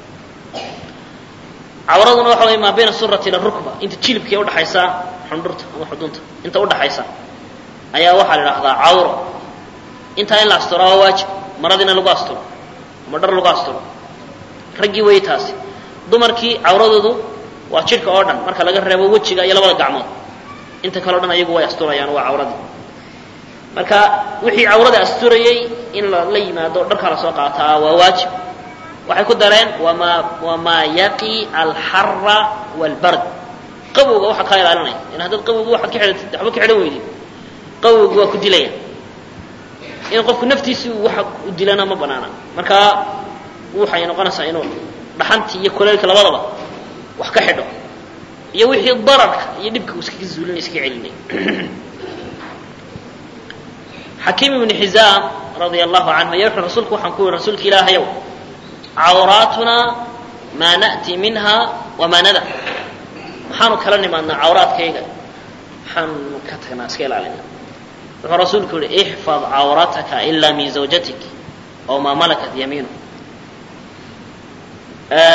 cawraduna waxa wey maa bayna surati ila rukba inta jilibkii udhaxaysa xundhurta ama xudunta inta udhaxaysa ayaa waxaa la idhahdaa cawro intaa in la asturaa waa waajib maradiina lagu asturo ama dhar lagu asturo raggii wey taasi dumarkii cawradoodu waa jidhka oo dhan marka laga reebo wejiga iyo labada gacmood inta kaleo dhan ayagu way asturayaan waa cawradii marka wixii cawrada asturayay in la yimaado dharkaa lasoo qaataa waa waajib waxay ku dareen wama wamaa yaqi alxara wاlbard qawowga waxaa kaa ilaalinaya in haddaad qawowga waxaad ka xidhatid waxba ka xidhan weydid qawowga waa ku dilaya in qofku naftiisi waxa u dilana ma banaana marka waxay noqonaysaa inuu dhaxantii iyo kuleylka labadaba wax ka xidho iyo wixii dararka iyo dhibka uu iskaga zuulinay iska celinay xakiim ibnu xizaam radia allahu canhu ayaa wuxuu rasuulku waxaan ku yihi rasuulka ilaahayow cawraatunaa maa na'ti minha wamaa nada maxaanu kala nimaadnaa cawraadkayga maxaanu ka tagnaa iska ilaalina wuxuu rasuulku yihi ixfad cawrataka ilaa min zawjatik aw maa malakat yamiinu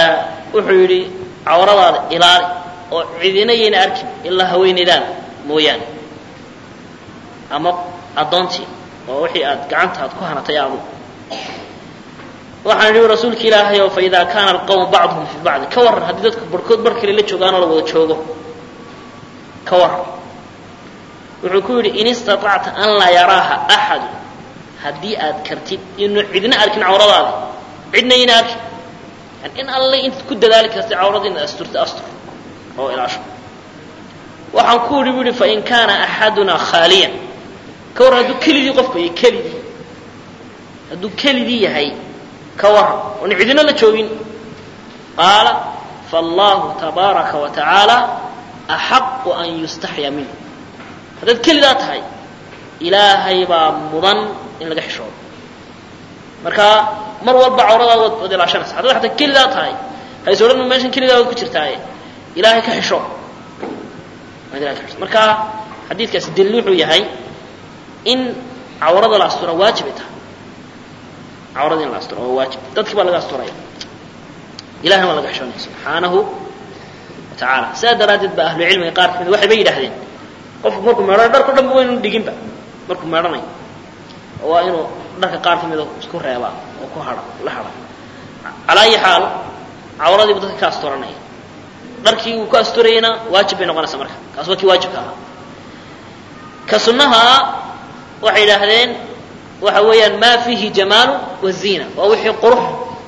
wuxuu yidhi cawradaada ilaali oo cidina yayna arkin ilaa haweenaydaada mooyaane ama addoontii oo wixii aad gacanta aad ku hanatay aadu waxaan idhi rasuulka ilaahay oo fa idaa kaana alqawmu bacduhum fi bacdi ka warran haddii dadku barhkood bar kale la joogaanoo la wada joogo ka warran wuxuu ku yidhi in istaطacta an laa yaraaha axadu haddii aad kartid inu cidna arkin cawradaada cidna yayna arkin yani in alle intaad ku dadaali kartay cawrada inaad asturta astur oo ilaasho waxaan ku idhi bu ihi fain kaana axadunaa khaaliyan ka warran hadduu kelidii qofku yahay kelidii hadduu kelidii yahay ka warran oon cidina la joogin qaala faallahu tabaaraka wa tacaala axaqu an yustaxya minhu haddaad kelidaa tahay ilaahay baa mudan in laga xishoodo marka mar walba cawradaada waad waad ilaashanaysa haddaad xataa kelidaa tahay hayse odhan meeshan kelidaa waad ku jirtaaye ilaahay ka xisho waad ilahay ka xisho marka xadiidkaasi daliil wuxuu yahay in cawrada la astura waajibay tahay cawrada in la asturo waa waajib dadkii baa laga asturaya ilahna waa laga xishoonaya subxaanahu wa tacaala sidaa daraaddeed ba ahlucilmiga qaar kamid waxay ba yidhahdeen qofku markuu meedhanayo dharko dhan ba waynu dhiginba markuu meedhanayo waa inuu dharka qaar kamida isku reebaa oo ku hadha la hadha calaa ayi xaal cawradiibu dadka ka asturanaya dharkii uu ku asturayana waajib bay noqonaysaa marka kaas waa kii waajibka ahaa ka sunnaha waxay yidhaahdeen waxa weeyaan ma fiihi jamaalu waziina waa wixii qurux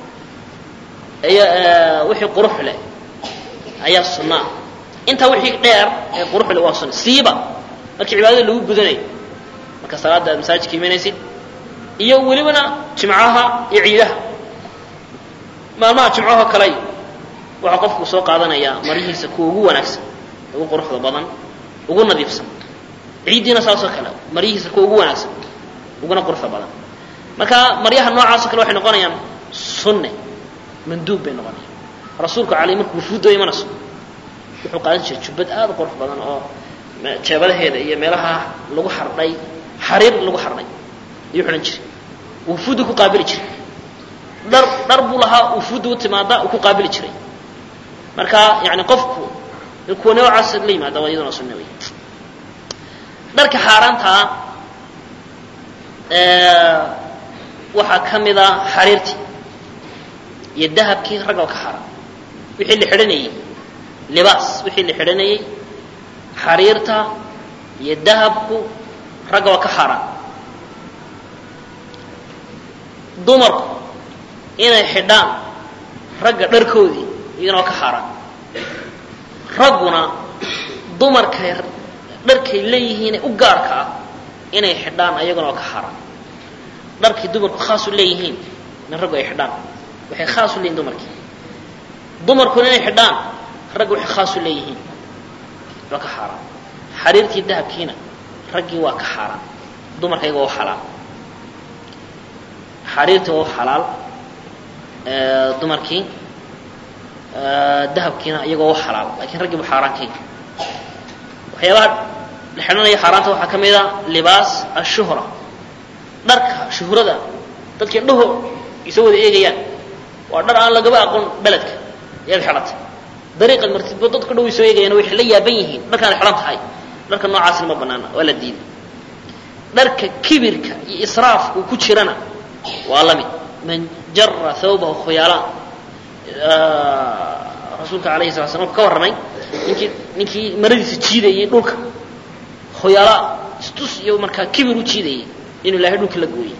wixii qurux leh ayaa sunnaa intaa wixii dheer ee qurux leh waa sunna siiba markii cibaadada lagu gudanayo marka salaada aad masaajidka imanaysid iyo welibana jimcaha iyo ciidaha maalmaha jimcaho kale waxaa qofku soo qaadanayaa maryihiisa kuwa ugu wanaagsan ugu quruxda badan ugu nadiifsan ciiddiina saasoo kale maryihiisa kuwa ugu wanaagsan uguna quruxda badan marka maryaha noocaasoo kale waxay noqonayaan sunne manduub bay noqonayaan rasuulku caley markuu wufuudda imanayso wuxuu qaadan jiray jubbad aad u qurux badan oo jeebadaheeda iyo meelaha lagu xardhay xariir lagu xardhay ayuu xidhan jiray wufuuddu ku qaabili jiray dhar dhar buu lahaa wufuudda u timaada uu ku qaabili jiray marka yani qofku kuwa noocaas la yimaada waa iyaduna sunne wey dharka xaaraantaa waxaa ka mida xariirtii iyo dahabkii ragga ka xaaraan wixii la xidhanayey libaas wixii la xidhanayey xariirta iyo dahabku ragga waa ka xaaraan dumarku inay xidhaan ragga dharkoodii iyagana waa ka xaaraan ragguna dumarkay dharkay leeyihiine u gaarka ah inay xidhaan ayaguna waa ka xaaraan dharkii dumarku khaasu leeyihiin in raggu ay xidhaan waxay khaas u leeyihin dumarkii dumarkuna inay xidhaan raggu waxay khaas u leeyihiin waa ka xaaraan xariirtii dahabkiina raggii waa ka xaaraan dumarka iyaga waa xalaal xariirtii waa xalaal dumarkii dahabkiina iyagoo waa xalaal lakin raggii bu xaaraan ka yihi waxyaabaha la xidhanaya xaaraanta waxaa ka mid a libaas ashuhra dharka shuhrada dadka indhaho isoo wada eegayaan waa dhar aan lagaba aqoon beledka ayaad xidhatay dariiqad martidba dadka dhow isoo eegayaan waxay la yaaban yihiin dharkaan xidhan tahay dharka noocaasina ma banaana waa la diiday dharka kibirka iyo israafka uu ku jirana waa la mid man jara thawbahu khuyaalaan rasuulka alayhi sala slam ka warramay ninkii ninkii maradiisa jiidayay dhulka khuyaalaa istus iyo markaa kibir u jiidayay inuu ilaahay dhulka la gooyey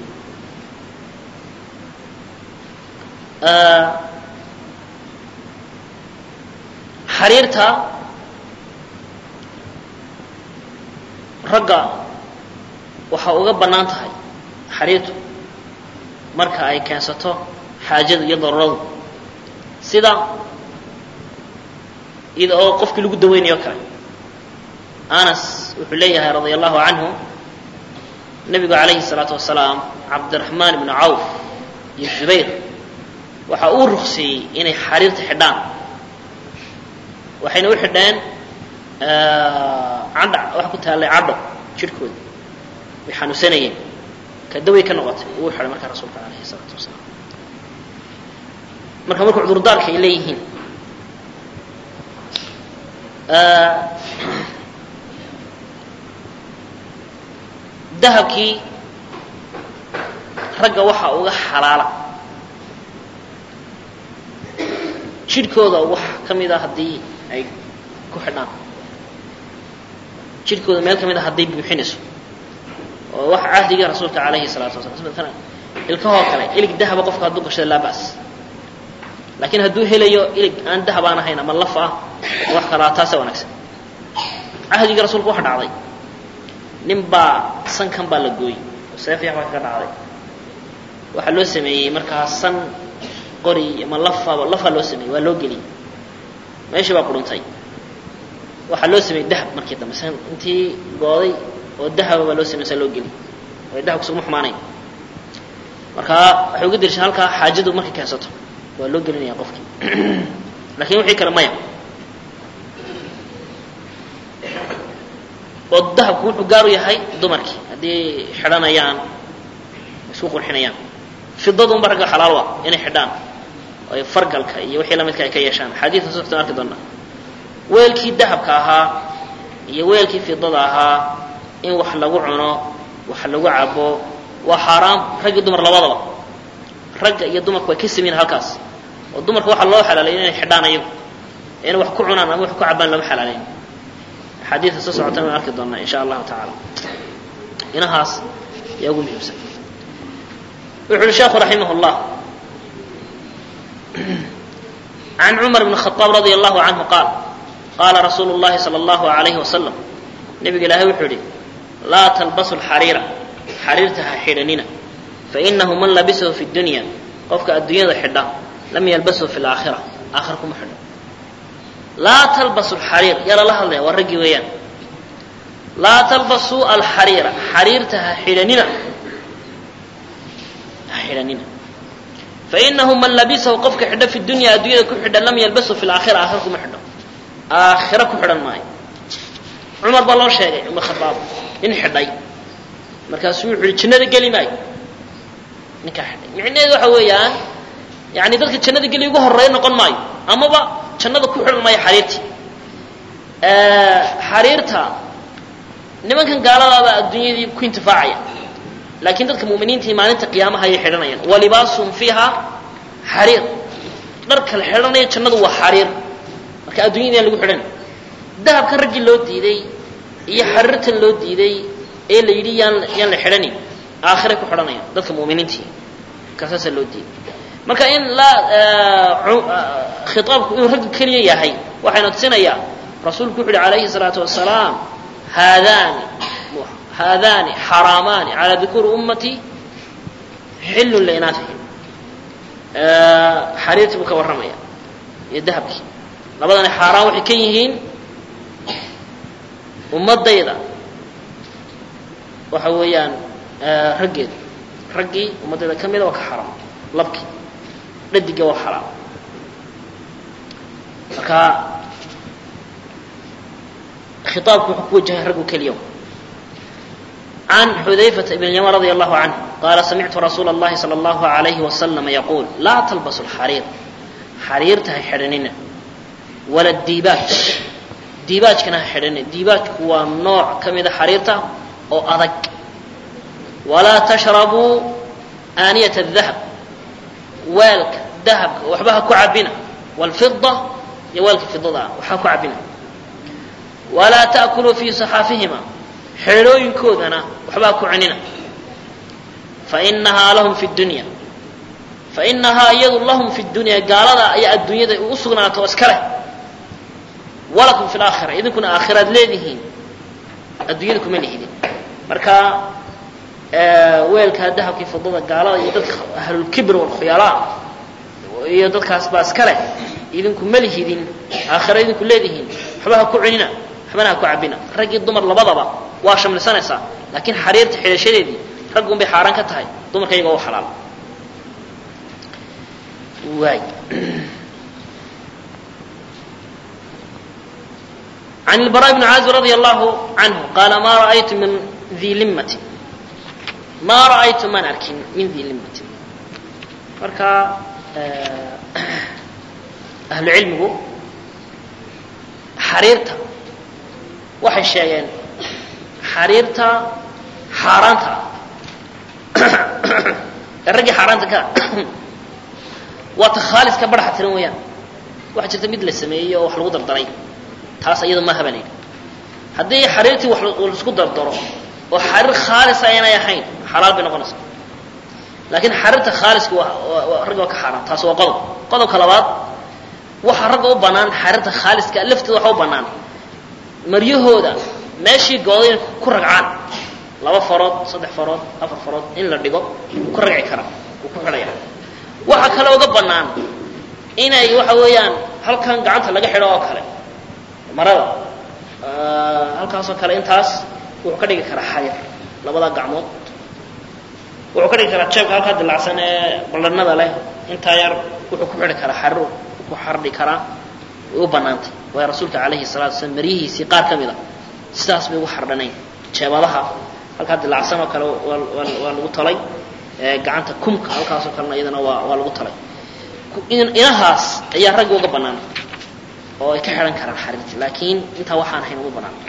xariirta ragga waxaa uga bannaan tahay xariirtu marka ay keensato xaajadu iyo daruuradu sida ida oo qofkii lagu daweynayo kale anas wuxuu leeyahay radia allahu canhu nabigu calayhi الsalaatu wasalaam cabdiraxmaan ibnu cawf iyo zubayr waxa uu rukseeyey inay xariirta xidhaan waxayna u xidheen cadha waxa ku taallay cadho jidhkooda way xanuunsanayeen kadaway ka noqotay uu xidhay markaa rasuulka alayhi الsalaatu wasalaam marka marka cudurdaarka ay leeyihiin dahabkii ragga waxaa uga xalaala jidhkooda wax ka mid a haddii ay ku xidhaan jidhkooda meel ka mid a hadday buuxinayso oo wax cahdigii rasuulka calayhi salaatu wasalaam ilkahoo kale ilig dahaba qofka hadduu gashada laa ba'as laakiin hadduu helayo ilig aan dahab aan ahayn ama laf ah wax kalaa taasa wanaagsan cahdigii rasuulka waxa dhacday nin baa sankan baa la gooyey oo seef yax baa kaga dhacday waxaa loo sameeyey markaa san qori ama lafaba lafaa loo sameeyey waa loo geliyey meeshii baa quruntay waxaa loo sameeyey dahab markii dambe san intii gooday oo dahaba baa loo samey saa loo geliyey way dahabku sugma xumaanayn markaa waxay uga dirshaan halkaa xaajadu markay keensato waa loo gelinaya qofkii lakin wixii kale maya oo dahabku wuxuu gaar u yahay dumarkii haddii xidhanayaan isku qurxinayaan fidadunba ragga xalaal wa inay xidhaan oo ay fargalka iyo wixii lamidka ay ka yeeshaan xadiidka soctan arki doonaa weelkii dahabka ahaa iyo weelkii fidada ahaa in wax lagu cuno wax lagu cabo waa xaaraam rag iyo dumar labadaba ragga iyo dumarku way ka sameyn halkaas oo dumarka waxaa loo xalaalayn inay xidhaan ayagu inay wax ku cunaan ama wax ku cabaan lama xalaalayn xadiidka soo socotana waan arki doonaa insha allahu tacaala inahaas ayaa ugu muhiimsan wuxu uhi sheekhu raximah llah can cumar bn khaaab radia allahu canhu qaal qaala rasuulu llahi sala allahu alayhi wasalam nabiga ilaahay wuxuu yihi laa talbasu lxariira xariirta ha xidhanina fainahu man labisahu fi dunya qofka adduunyada xidha lam yalbasu fi laakhira aakhira kuma xidho laa talbasu alxariir yaa lala hadlaya waa raggii weeyaan laa talbasuu alxariira xariirta ha xidhanina ha xidhanina fainahu man labisahu qofka xidho fi dunya adduunyada ku xidha lam yalbasu fi laakhira aakhira kuma xidho aakhira ku xidhan maayo cumar baa loo sheegay cumar khadaab nin xidhay markaasuu wuxu uhi jannada geli maayo ninkaa xidhay micnaheedu waxa weeyaan yani dadka jannada geli ugu horeeya noqon maayo amaba jannada ku xidhan maayo xariirtii xariirta nimankan gaaladaaba adduunyadii ku intifaacaya laakiin dadka mu'miniintii maalinta qiyaamaha ayay xidhanayaan walibaasum fiiha xariir dharka la xidhanaya jannadu waa xariir marka adduunyada yaan lagu xidhan dahabkan raggii loo diiday iyo xariirtan loo diiday ee la yidhi yaan yaan la xidhanin aakhiray ku xidhanayaan dadka mu'miniintii kaasaasaa loo diiday marka in la khitaabku inuu ragga keliya yahay waxayna tusinayaa rasuulku wuxu uhi calayhi salaatu wasalaam haadaani haadaani xaraamaani calaa dukuuri ummatii xillun liinaafihim xariirtii buu ka warramaya iyo dahabkii labadani xaaraan waxay ka yihiin ummadayda waxa weeyaan raggeeda raggii ummaddayda ka mida waa ka xaraam labkii dhadiga waa xalaal marka khiطaabku wuxuu ku wajahay raggu keliya عن حذيفة بن اليمان رضي الله عنه قال سمعت رسول الله صلى الله عليه وسلم يقول لا تلبسوا الحرير حريرتها حرننا ولا الديباج ديباج كان حرننا ديباج هو نوع كمية حريرته أو أذك ولا تشربوا آنية الذهب weelka dahabka waxba ha ku cabina wاlfida iyo weelka fidada waxa ku cabina walaa ta'kuluu fii saxaafihima xeedhooyinkoodana waxba ha ku cunina fainahaa lahum fi dunya fainahaa iyadu lahum fi dunya gaalada ayaa adduunyada u sugnaato oo iska leh walakum fi laakhira idinkuna aakhiraad leedihiin adduunyada kuma lihidin marka weelkaa dahabkii fidada gaalada iyo dadka ahlulkibr walkhuyalaa iyo dadkaas baa iska leh idinku ma lihidin aakhira idinku leedihiin waxba ha ku cunina waxbana ha ku cabina rag iyo dumar labadaba waa shamlisanaysaa laakiin xariirta xidhashadeedii raggun bay xaaraan ka tahay dumarka iyaga u xalaal waay عن البراء بن عازب رضي الله عنه قال ما رأيت من ذي لمة ما رأيت من أركن من ذي لمة marka ahlu cilmigu xariirta waxay sheegeen xariirta xaaraanta ee raggii xaaraanta ka waa ta khaaliska baraxa tiran weeyaan waxaa jirta mid la sameeyey oo wax lagu dardaray taas iyada maaha baa la yidhi haddii xariirtii wax laisku dardaro oo xariir khaalisa aynay ahayn xalaal bay noqonaysaa laakiin xariirta khaaliska waa ragga waa ka xaaraan taas waa qodob qodobka labaad waxaa ragga u bannaan xariirta khaaliska lafteeda waxa u bannaan maryahooda meeshii gooday inay ku ragcaan laba farood saddex farood afar farood in la dhigo ku ragci kara wuu ku xidhaya waxaa kale uga bannaan inay waxa weeyaan halkan gacanta laga xidho oo kale marada halkaasoo kale intaas wuxuu ka dhigi karaa xayir labada gacmood wuxuu ka dhigi karaa jeebka halkaa dilacsan ee ballanada leh intaa yar wuxuu ku xidhi karaa xariru ku xardhi karaa way u bannaantay waayo rasuulka calayhi salatu wasalaam maryihiisii qaar ka mid a sidaas bay ugu xardhanayn jeebadaha halkaa dilacsan oo kale waa waa lagu talay gacanta kumka halkaasoo kalena iyadana waa waa lagu talay inahaas ayaa ragga uga bannaan oo ay ka xidhan karaan xariirta laakiin intaa waxaan ahayn ugu bannaan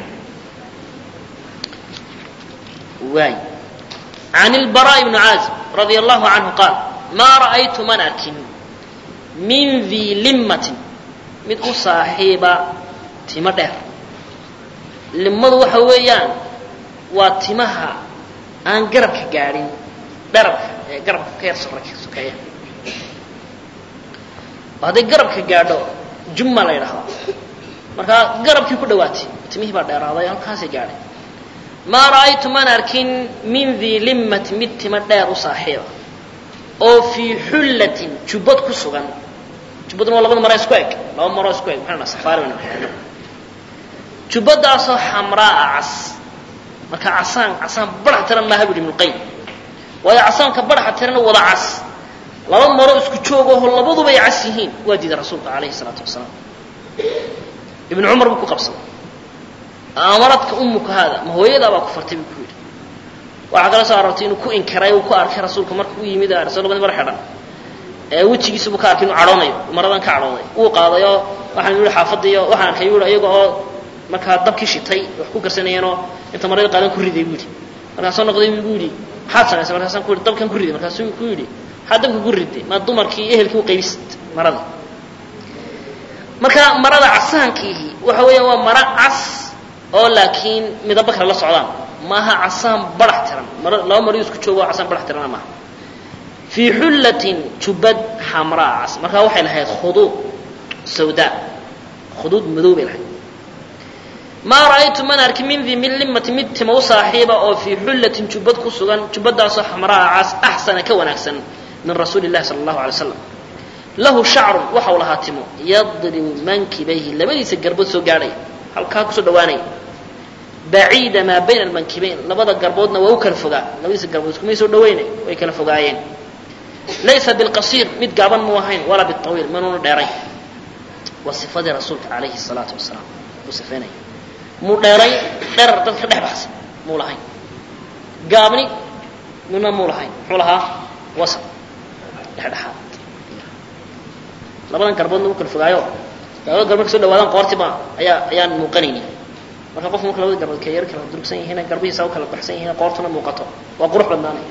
waay عن البراء بن عازب رضي الله عنه قال ما رأيت من أركن من ذي لمة mid u saaxiiba timo dheer limadu waxa weeyaan waa timaha aan garabka gaadhin dherabka ee garabka ka yar sokeeya hadday garabka gaadho jumma la yidhahdaa markaa garabkii ku dhawaatay timihii baa dheeraaday halkaasay gaadhay maa ra'aytu man arkin min dii limmati mid timo dheer u saaxiiba oo fii xullatin jubbad ku sugan jubbaduna waa labada mara isku eg laba maroo isku eg maxaa safaari baynu xidhno jubbadaasoo xamraa'a cas marka casaan casaan barax tiran maaha bu ibnu qayim waayo casaanka baraxa tirana wada cas laba maro isku joogaho labaduba ay cas yihiin waa diiday rasuulka calayhi salaatu wasalaam ibnu cumar buu ku qabsaday amaradka umuka haada ma hooyadaa baa ku fartay buu ku yidhi waxaa kala soo aroortay inuu ku inkiray uu ku arkay rasuulka marka u yimid rasuul labadi mar xidhan ee wejigiisa buu ka arkay inuu cadhoonayo maradan ka cadhooday wuu qaadayoo waxaan yihi xaafadiyo waxaan arkay yui iyaga oo markaa dabkii shitay wax ku karsanayeenoo inta marada qaadan ku riday buu yidhi markaasoo noqday buu yidhi maxaad samaysay markaasaan ku yidhi dabkan ku riday markaasuu ku yidhi maxaad dabka ku riday maa dumarkii ehelkii u qaybist marada marka marada casaankiihi waxa weeyaan waa maro cas oo laakiin midabo kale la socdaan maaha casaan barax tiran mar laba mariyo isku joogo casaan barax tirana maaha fii xullatin jubbad xamraa cas markaa waxay lahayd khuduud sawdaa khuduud madow bay lahayd maa ra'aytu man arki min dii min limati mid tima u saaxiiba oo fii xullatin jubbad ku sugan jubbadaasoo xamraa cas axsana ka wanaagsan min rasuuli illahi sala allahu alay slam lahu shacrun waxau lahaa timo yadribu mankibayhi labadiisa garbood soo gaadhaya halkaa kusoo dhawaanaya baciida maa bayna almankibayn labada garboodna waa u kala fogaa labadiisa garbood iskumay soo dhaweynay way kala fogaayeen laysa bilqasiir mid gaaban muu ahayn walaa biawiil manuuna dheerayn waa sifadii rasuulka calayhi salaatu wasalaam uu sifeynaya muu dheeray dherar dadka dhex baxsan muu lahayn gaabni midna muu lahayn muxuu lahaa wasat dhexdhexaad labadan garboodna u kala fogaayo labada garbood ka so dhawaadaan qoortiba ayaa ayaan muuqanayni marka qofku marka labada garbood kala yar kala durugsan yihiin garbihiisa u kala baxsan yihiin qoortuna muuqato waa qurux badnaanay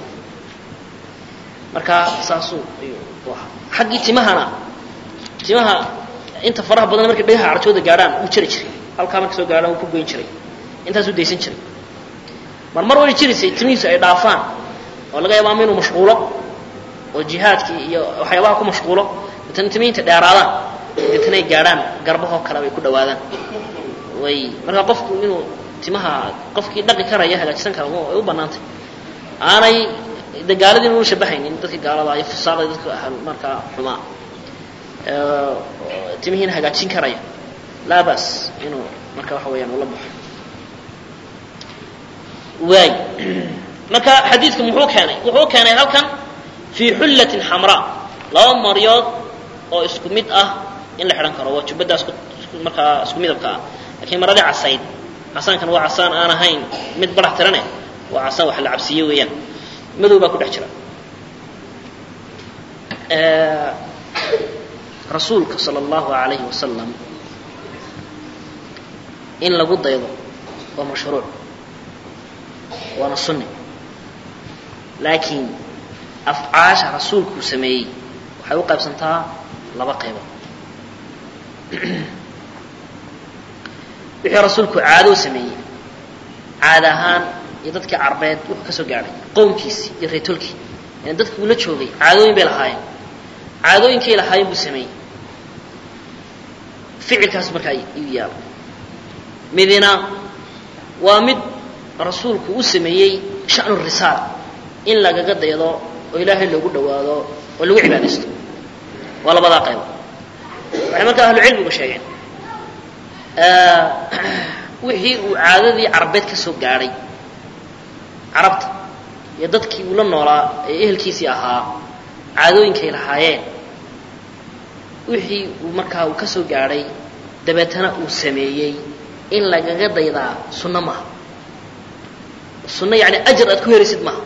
marka saasuu ayuu u ahaa xaggii timahana timaha inta faraha badan markay dhagaha carjooda gaadhaan wuu jari jiray halkaa markay soo gaadhaan wuu ku goyn jiray intaasuu daysan jiray mar mar way jiraysay timihiisu ay dhaafaan oo laga yaaba ama inuu mashquulo oo jihaadkii iyo waxyaabaha ku mashquulo deetana timihiinta dheeraadaan deetana ay gaadhaan garbahoo kale bay ku dhawaadaan way marka qofku inuu timaha qofkii dhaqi karaya hagaajisan kara way u bannaantay aanay de gaaladiina unu shabahaynin dadka gaalada iyo fusaaqda dadka ahal markaa xumaa timihiina hagaajin karaya laa bas inuu marka waxa weeyaan ula baxo waay marka xadiidku muxuu keenay wuxuu keenay halkan fii xullatin xamraa laba maryood oo isku mid ah in la xidhan karo waa jubbadaas markaa isku midabka ah lakiin maradii casayd casaankan waa casaan aan ahayn mid barax tirane waa casaan wax la cabsiiye weeyaan madow baa ku dhex jira rasuulka sala allahu alayhi wasalam in lagu daydo waa mashruuc waana sunni laakiin afcaasha rasuulkuu sameeyey waxay u qaybsantaa laba qaybood wixii rasuulku caado sameeyey caad ahaan iyo dadkii carbeed wuxuu ka soo gaadhay qowmkiisii iyo reetolkii yani dadkii uu la joogay caadooyin bay lahaayeen caadooyinkay lahaayeen buu sameeyey ficilkaas markaa iyu yaalo midina waa mid rasuulku u sameeyey sha'nu risaala in lagaga daydo oo ilaahay loogu dhawaado oo lagu cibaadaysto waa labadaa qaybo waxay markaa ahlucilmigu sheegeen wixii uu caadadii carabeed ka soo gaadhay carabta iyo dadkii uu la noolaa ee ehelkiisii ahaa caadooyinkay lahaayeen wixii uu markaa uu ka soo gaadhay dabeetana uu sameeyey in lagaga daydaa sunno maaha sunno yani ajar aad ku helaysid maaha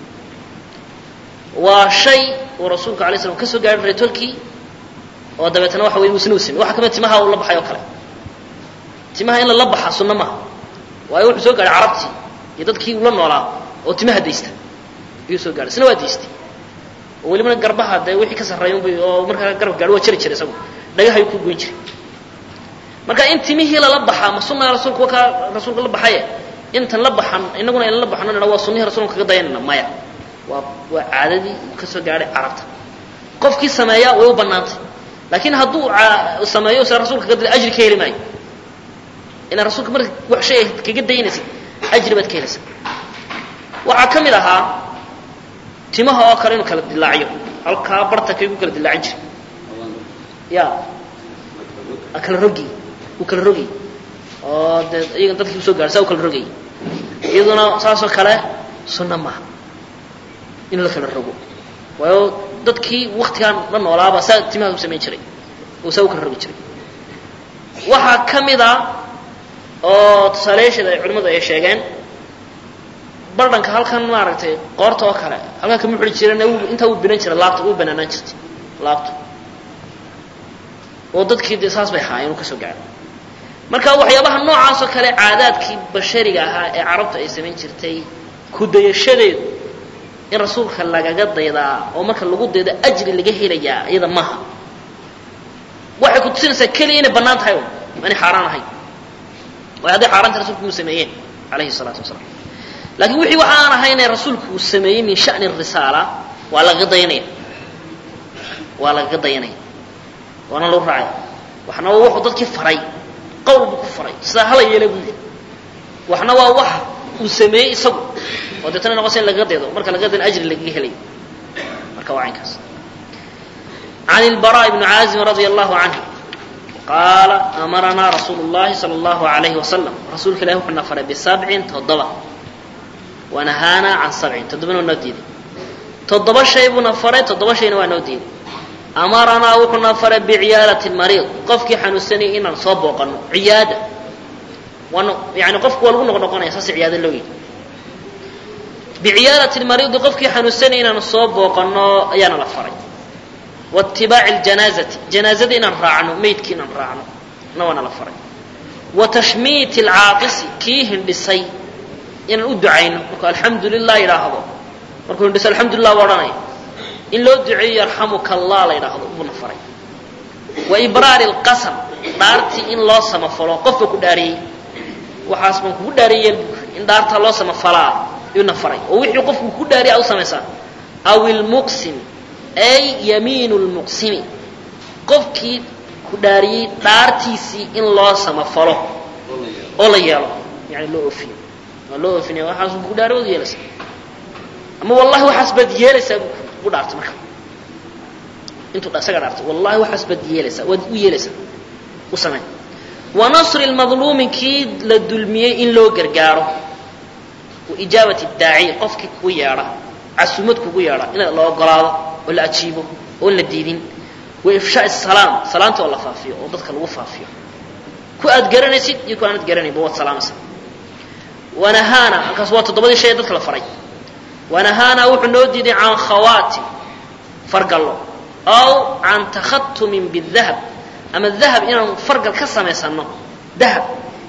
waa shay uu rasuulku alay slam ka soo gaadhay reetolkii oo dabeetana waxa wey isna u samey waxa kamid timaha uu la baxay oo kale timaha in lala baxa sunno maaha waayo wuxuu soo gaadhay carabtii iyo dadkii uu la noolaa oo timaha daysta ayuu soo gaadhay isna waa daystay oo welibana garbaha dee wixii ka sarreeya unbay oo markaa garabka gaadho waa jari jiray isagu dhagahayuu ku goyn jiray marka in timihii lala baxaa ma sunnaha rasuulka wakaa rasuulka la baxaye intan la baxan inaguna aynan la baxno nidha waa sunnihii rasulka kaga dayanayna maya waa waa caadadii uu ka soo gaadhay carabta qofkii sameeyaa way u bannaantay laakiin hadduu sameeyo se rasulka kaga dila ajri ka heli maayo ila rasuulka marka wax shay aad kaga daynaysid ajri baad ka helaysaa waxaa ka mid ahaa timaha oo kale inuu kala dilaaciyo halkaa barta kaygu kala dilaacin jiray ya kala rogi uu kala rogay oo dee iyaga dadkii usoo gaadhay saa u kala rogay iyaduna saasoo kale sunno maaha in la kala rogo waayo dadkii waktigaan la noolaaba saa timaha u samayn jiray oo saa u kala rogi jiray waxaa ka mid a oo tusaalayaasheeda ay culimmadu ay sheegeen bardhanka halkan maaragtay qoorta oo kale halkan kama xuri jiran intaa uu binan jiray laabta uu banaanaan jirtay laabta oo dadkii dee saas bay ahaayeen uu ka soo gaadhay marka waxyaabaha noocaasoo kale caadaadkii bashariga ahaa ee carabtu ay samayn jirtay ku dayashadeedu in rasuulka lagaga daydaa oo marka lagu daydo ajri laga helayaa iyada maaha waxay ku tusinaysaa keliya inay bannaan tahay un inay xaaraan ahayn waayo hadday xaaraanta rasulku uu sameeyeen calayhi salaatu wasalaam laakiin wixii waxa aan ahaynee rasuulku uu sameeyey min sha'ni risaala waa lagaga dayanaya waa lagaga dayanaya waana lagu raacaya waxna waa wuxuu dadkii faray qowl buu ku faray sidaa hala yeela buu yidhi waxna waa wax uu sameeyey isagu oo deetana noqosa in lagaga daydo marka lagaga dayna ajri lagaga helayo marka waa caynkaas عن البراء بن عازم رضي الله عنه قال أمرنا رسول الله صلى الله عليه وسلم رسولك الله وحنا فرى بسبع تضبع ونهانا عن سبع تضبع ونوديد تضبع شيء بنفرى تضبع شيء ونوديد أمرنا وحنا فرى بعيادة المريض قفك حنسني إن نصاب وقنو عيادة وانو يعني قفك والغن نقنا يساس عيادة اللوي بعيادة المريض قفك حنسني إن نصاب وقنو أيانا لفري واتباع الجنازة جنازة إن راعنو ميت إن راعنو نوانا لفري وتشميت العاطس كيهن بسي إن أدعين الحمد لله إلى هذا مركو هندس الحمد لله وراني إن لو دعي يرحمك الله لا إلى هذا أبو نفري وإبرار القسم دارتي إن الله سما فلو قفك داري وحاسبك داري إن دارت الله سما فلا ينفري ووحي قفك داري أو سمسا أو المقسم ay yamiinu lmuqsimi qofkii ku dhaariyey dhaartiisii in loo samafalo oo la yeelo yani loo oofiyo waa loo oofinaya waxaas ku dhaari waad yeelaysaa ama wallahi waxaas baad yeelaysaa ku dhaartay marka intuu isaga dhaartay wallahi waxaas baad yeelaysaa waad u yeelaysaa u samey wa nasri lmadluumi kii la dulmiyey in loo gargaaro wa ijaabati daaciy qofkii kugu yeedha casumad kugu yeedha in la ogolaado oo la ajiibo oon la diidin wa ifshaa salaam salaanta oo la faafiyo oo dadka lagu faafiyo ku aad garanaysid iyo ku aanad garanaynba waad salaamaysa wanahaana halkaas waa toddobadii shay ee dadka la faray wanahaana wuxuu noo diiday can khawaati fargallo aw can takhatumin bidahab ama dahab inaan fargal ka samaysano dahab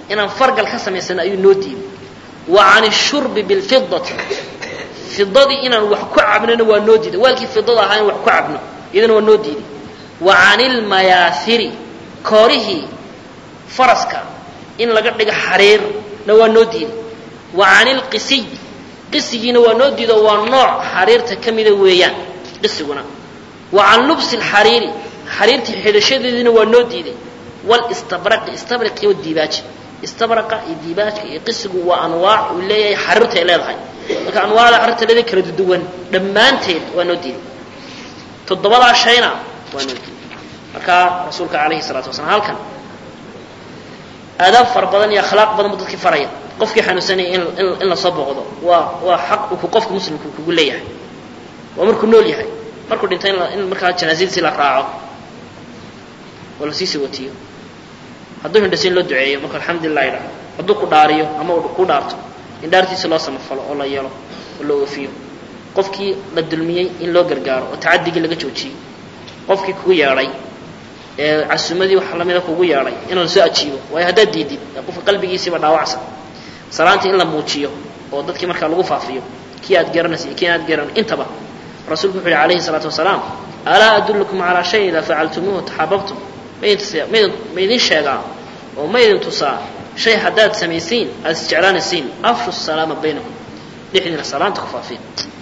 inaan fargal ka samaysano ayuu noo diiday wa can الshurbi biاlfidati fidadii inaan wax ku cabnona waa noo diiday waalkii fidada ahaa in wax ku cabno iyadana waa noo diiday wa can ilmayaahiri koorihii faraska in laga dhigo xariirna waa noo diiday wa can ilqisiy qisigiina waa noo diido waa nooc xariirta ka mida weeyaan qisiguna wa can lubsi alxariiri xariirtii xidhashadeediina waa noo diiday walistabraqi istabraqi wa diibaaji istabraqa iyo diibaajka iyo qisigu waa anwaac uu leeyahay xariirta ay leedahay marka anwaacda xariirta leedahay kala duwan dhammaanteed waa noo diiday toddobadaa shayna waa noo diiday marka rasuulka calayhi salaatu wasalaam halkan aadaab fara badan iyo akhlaaq badan buu dadkii faraya qofkii xanuunsanaya in in lasoo booqdo waa waa xaq uu qofka muslimka kugu leeyahay waa markuu nool yahay markuu dhintay in markaa janaasadiisi la raaco oo lasii sawatiyo hadduu hindhasa in loo duceeyo marka alxamdulilah idhaho hadduu ku dhaariyo ama uu ku dhaarto in dhaartiisa loo samafalo oo la yeelo oo la oofiyo qofkii la dulmiyey in loo gargaaro oo tacadigii laga joojiyey qofkii kugu yeedhay ee casuumadii waxa lamida kugu yeedhay in lasoo ajiibo waayo haddaad diidid qofka qalbigiisiiba dhaawacsan salaantii in la muujiyo oo dadkii markaa lagu faafiyo kii aad garanaysa iyo kii aad garan intaba rasuulku wuxu uhi alayhi الsalaatu wasalaam alaa adullukum calaa shay idaa facaltumuuhu taxaababtum maydin sheegaa oo ma ydin tusaa shay haddaad samaysiin aad isjeclaanaysiin afshu salaama baynakum dhexdiina salaanta ku faafiya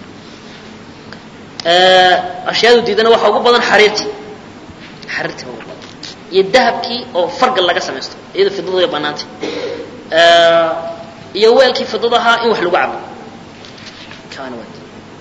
ashyaadu diidana waxaa ugu badan xariirtii xariirtii ugu badan iyo dahabkii oo fargal laga samaysto iyada fidada way banaantay iyo weelkii fidada ahaa in wax lagu cabo kaana waa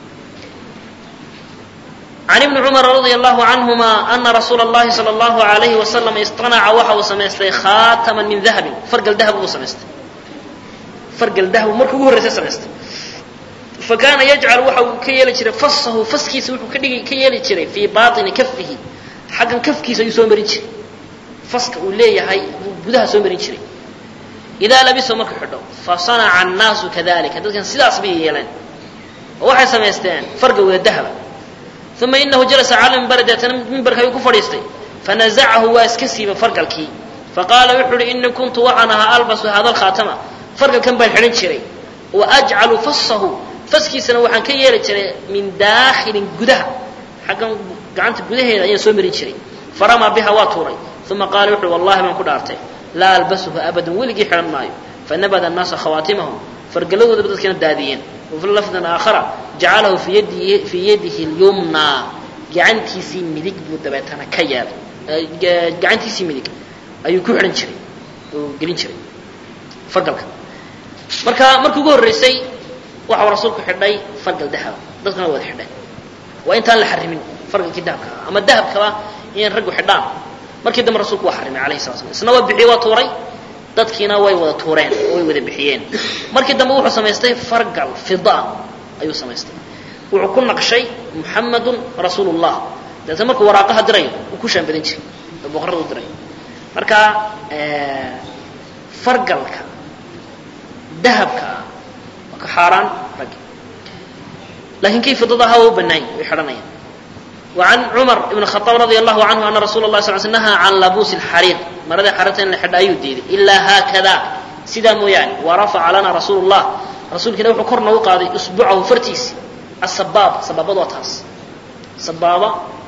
can ibni cumar radia allahu canhuma ana rasuula اllahi salى اllahu alayhi wasalam istanaca waxa uu samaystay khaataman min dahabin fargal dahab buu samaystay fargal dahab marka ugu horreysa samaystay fakaana yajcal waxa uu ka yeeli jiray fasahu faskiisa wuxuu ka dhigi ka yeeli jiray fii baطini kafihi xaggan kafkiisa ayuu soo marin jiray faska uu leeyahay buu gudaha soo marin jiray idaa labiso markuu xidho fasanaca annaasu kadalika dadkan sidaas bay yeeleen oo waxay samaysteen farga wada dahaba uma inahu jalasa cala mimbari deetana mimbarka ayuu ku fadhiistay fanazacahu waa iska siiba fargalkii faqaala wuxuu uhi inii kuntu waxaan ahaa albasu hada alkhaatama fargalkan baan xidhan jiray wa ajcalu fasahu faskiisana waxaan ka yeeli jiray min daakhilin gudaha xaggan gacanta gudaheeda ayaan soo marin jiray faramaa biha waa tuuray uma qaala wuxu uhi wallahi baan ku dhaartay laa albasuhu abadan weligii xidhan maayo fanabada annaasa khawaatimahum fargaladoodaba dadkana daadiyeen wafi lafdan aakhara jacalahu fii yadihi fii yadihi lyumnaa gacantiisii midig buu dabeetana ka yeelay gacantiisii midig ayuu ku xidhan jiray oo gelin jiray fargalka marka markii ugu horreysay waxau rasuulku xidhay fargal dahaba dadkuna wada xidhay waa intaan la xarimin fargalkii dahabka ah ama dahabkaba inay raggu xidhaan markii dambe rasuulku waa xarimay alayhi sala slam isna waa bixiyey waa tuuray dadkiina way wada tuureen oo way wada bixiyeen markii dambe wuxuu samaystay fargal fida ayuu samaystay wuxuu ku naqshay muxamadun rasuulu llah dabeetna markuu waraaqaha dirayo uu ku shaanbadin jiray oo boqorada u diray marka fargalka dahabka ah waa ka xaaraan raggi laakiin kii fidada ahaa waa u banaany way xidhanayaan وعن cمر بن الخطاب رضي الله عنه أن رsuل الله صل سل نهى عن لبوس الحرير maradii xariirta in la xidha ayuu diiday إlaa haakada sidaa mooyaane وraفca lana rasuul الlah rasuulkiina wuxuu kor noogu qaaday usbucahu fartiisi asabaab sabaabad waa taas sabaaba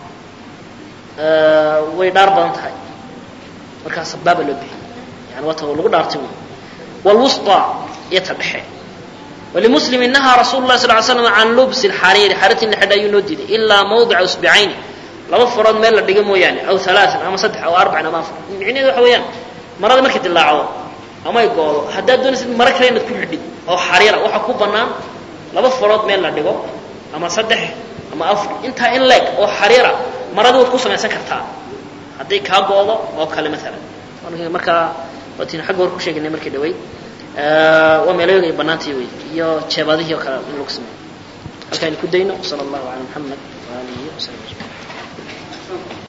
way dhaar badan tahay markaa sabaaba loo bixiyay yani waa ta lagu dhaartay wy wاlwusطى iyo ta dhexe wlmuslim nahaa rasuulu lah sal slam can lubsi xariiri xariirta in la xidha ayuu noo diiday ilaa mawdica usbicayni laba farood meel la dhiga mooyaane aw alaaan ama saddex aw arbacin ama afar micneheedu waxa weeyaan marada markay dilaacdo ama ay goodo haddaad doonaysid maro kale inaad ku xidhid oo xariira waxaa ku bannaan laba farood meel la dhigo ama saddex ama afar intaa in leeg oo xariira marada waad ku samaysan kartaa hadday kaa goodo oo kale maalan markaa waataynu xagga hore ku sheegaynay markii dhaweyd waa meelooyga ay bannaantii wey iyo jeebadihii oo kale in lagu sameeyo halkaaynu ku dayno sala allahu cala muxamed waalihi wasaxbi ajmaciin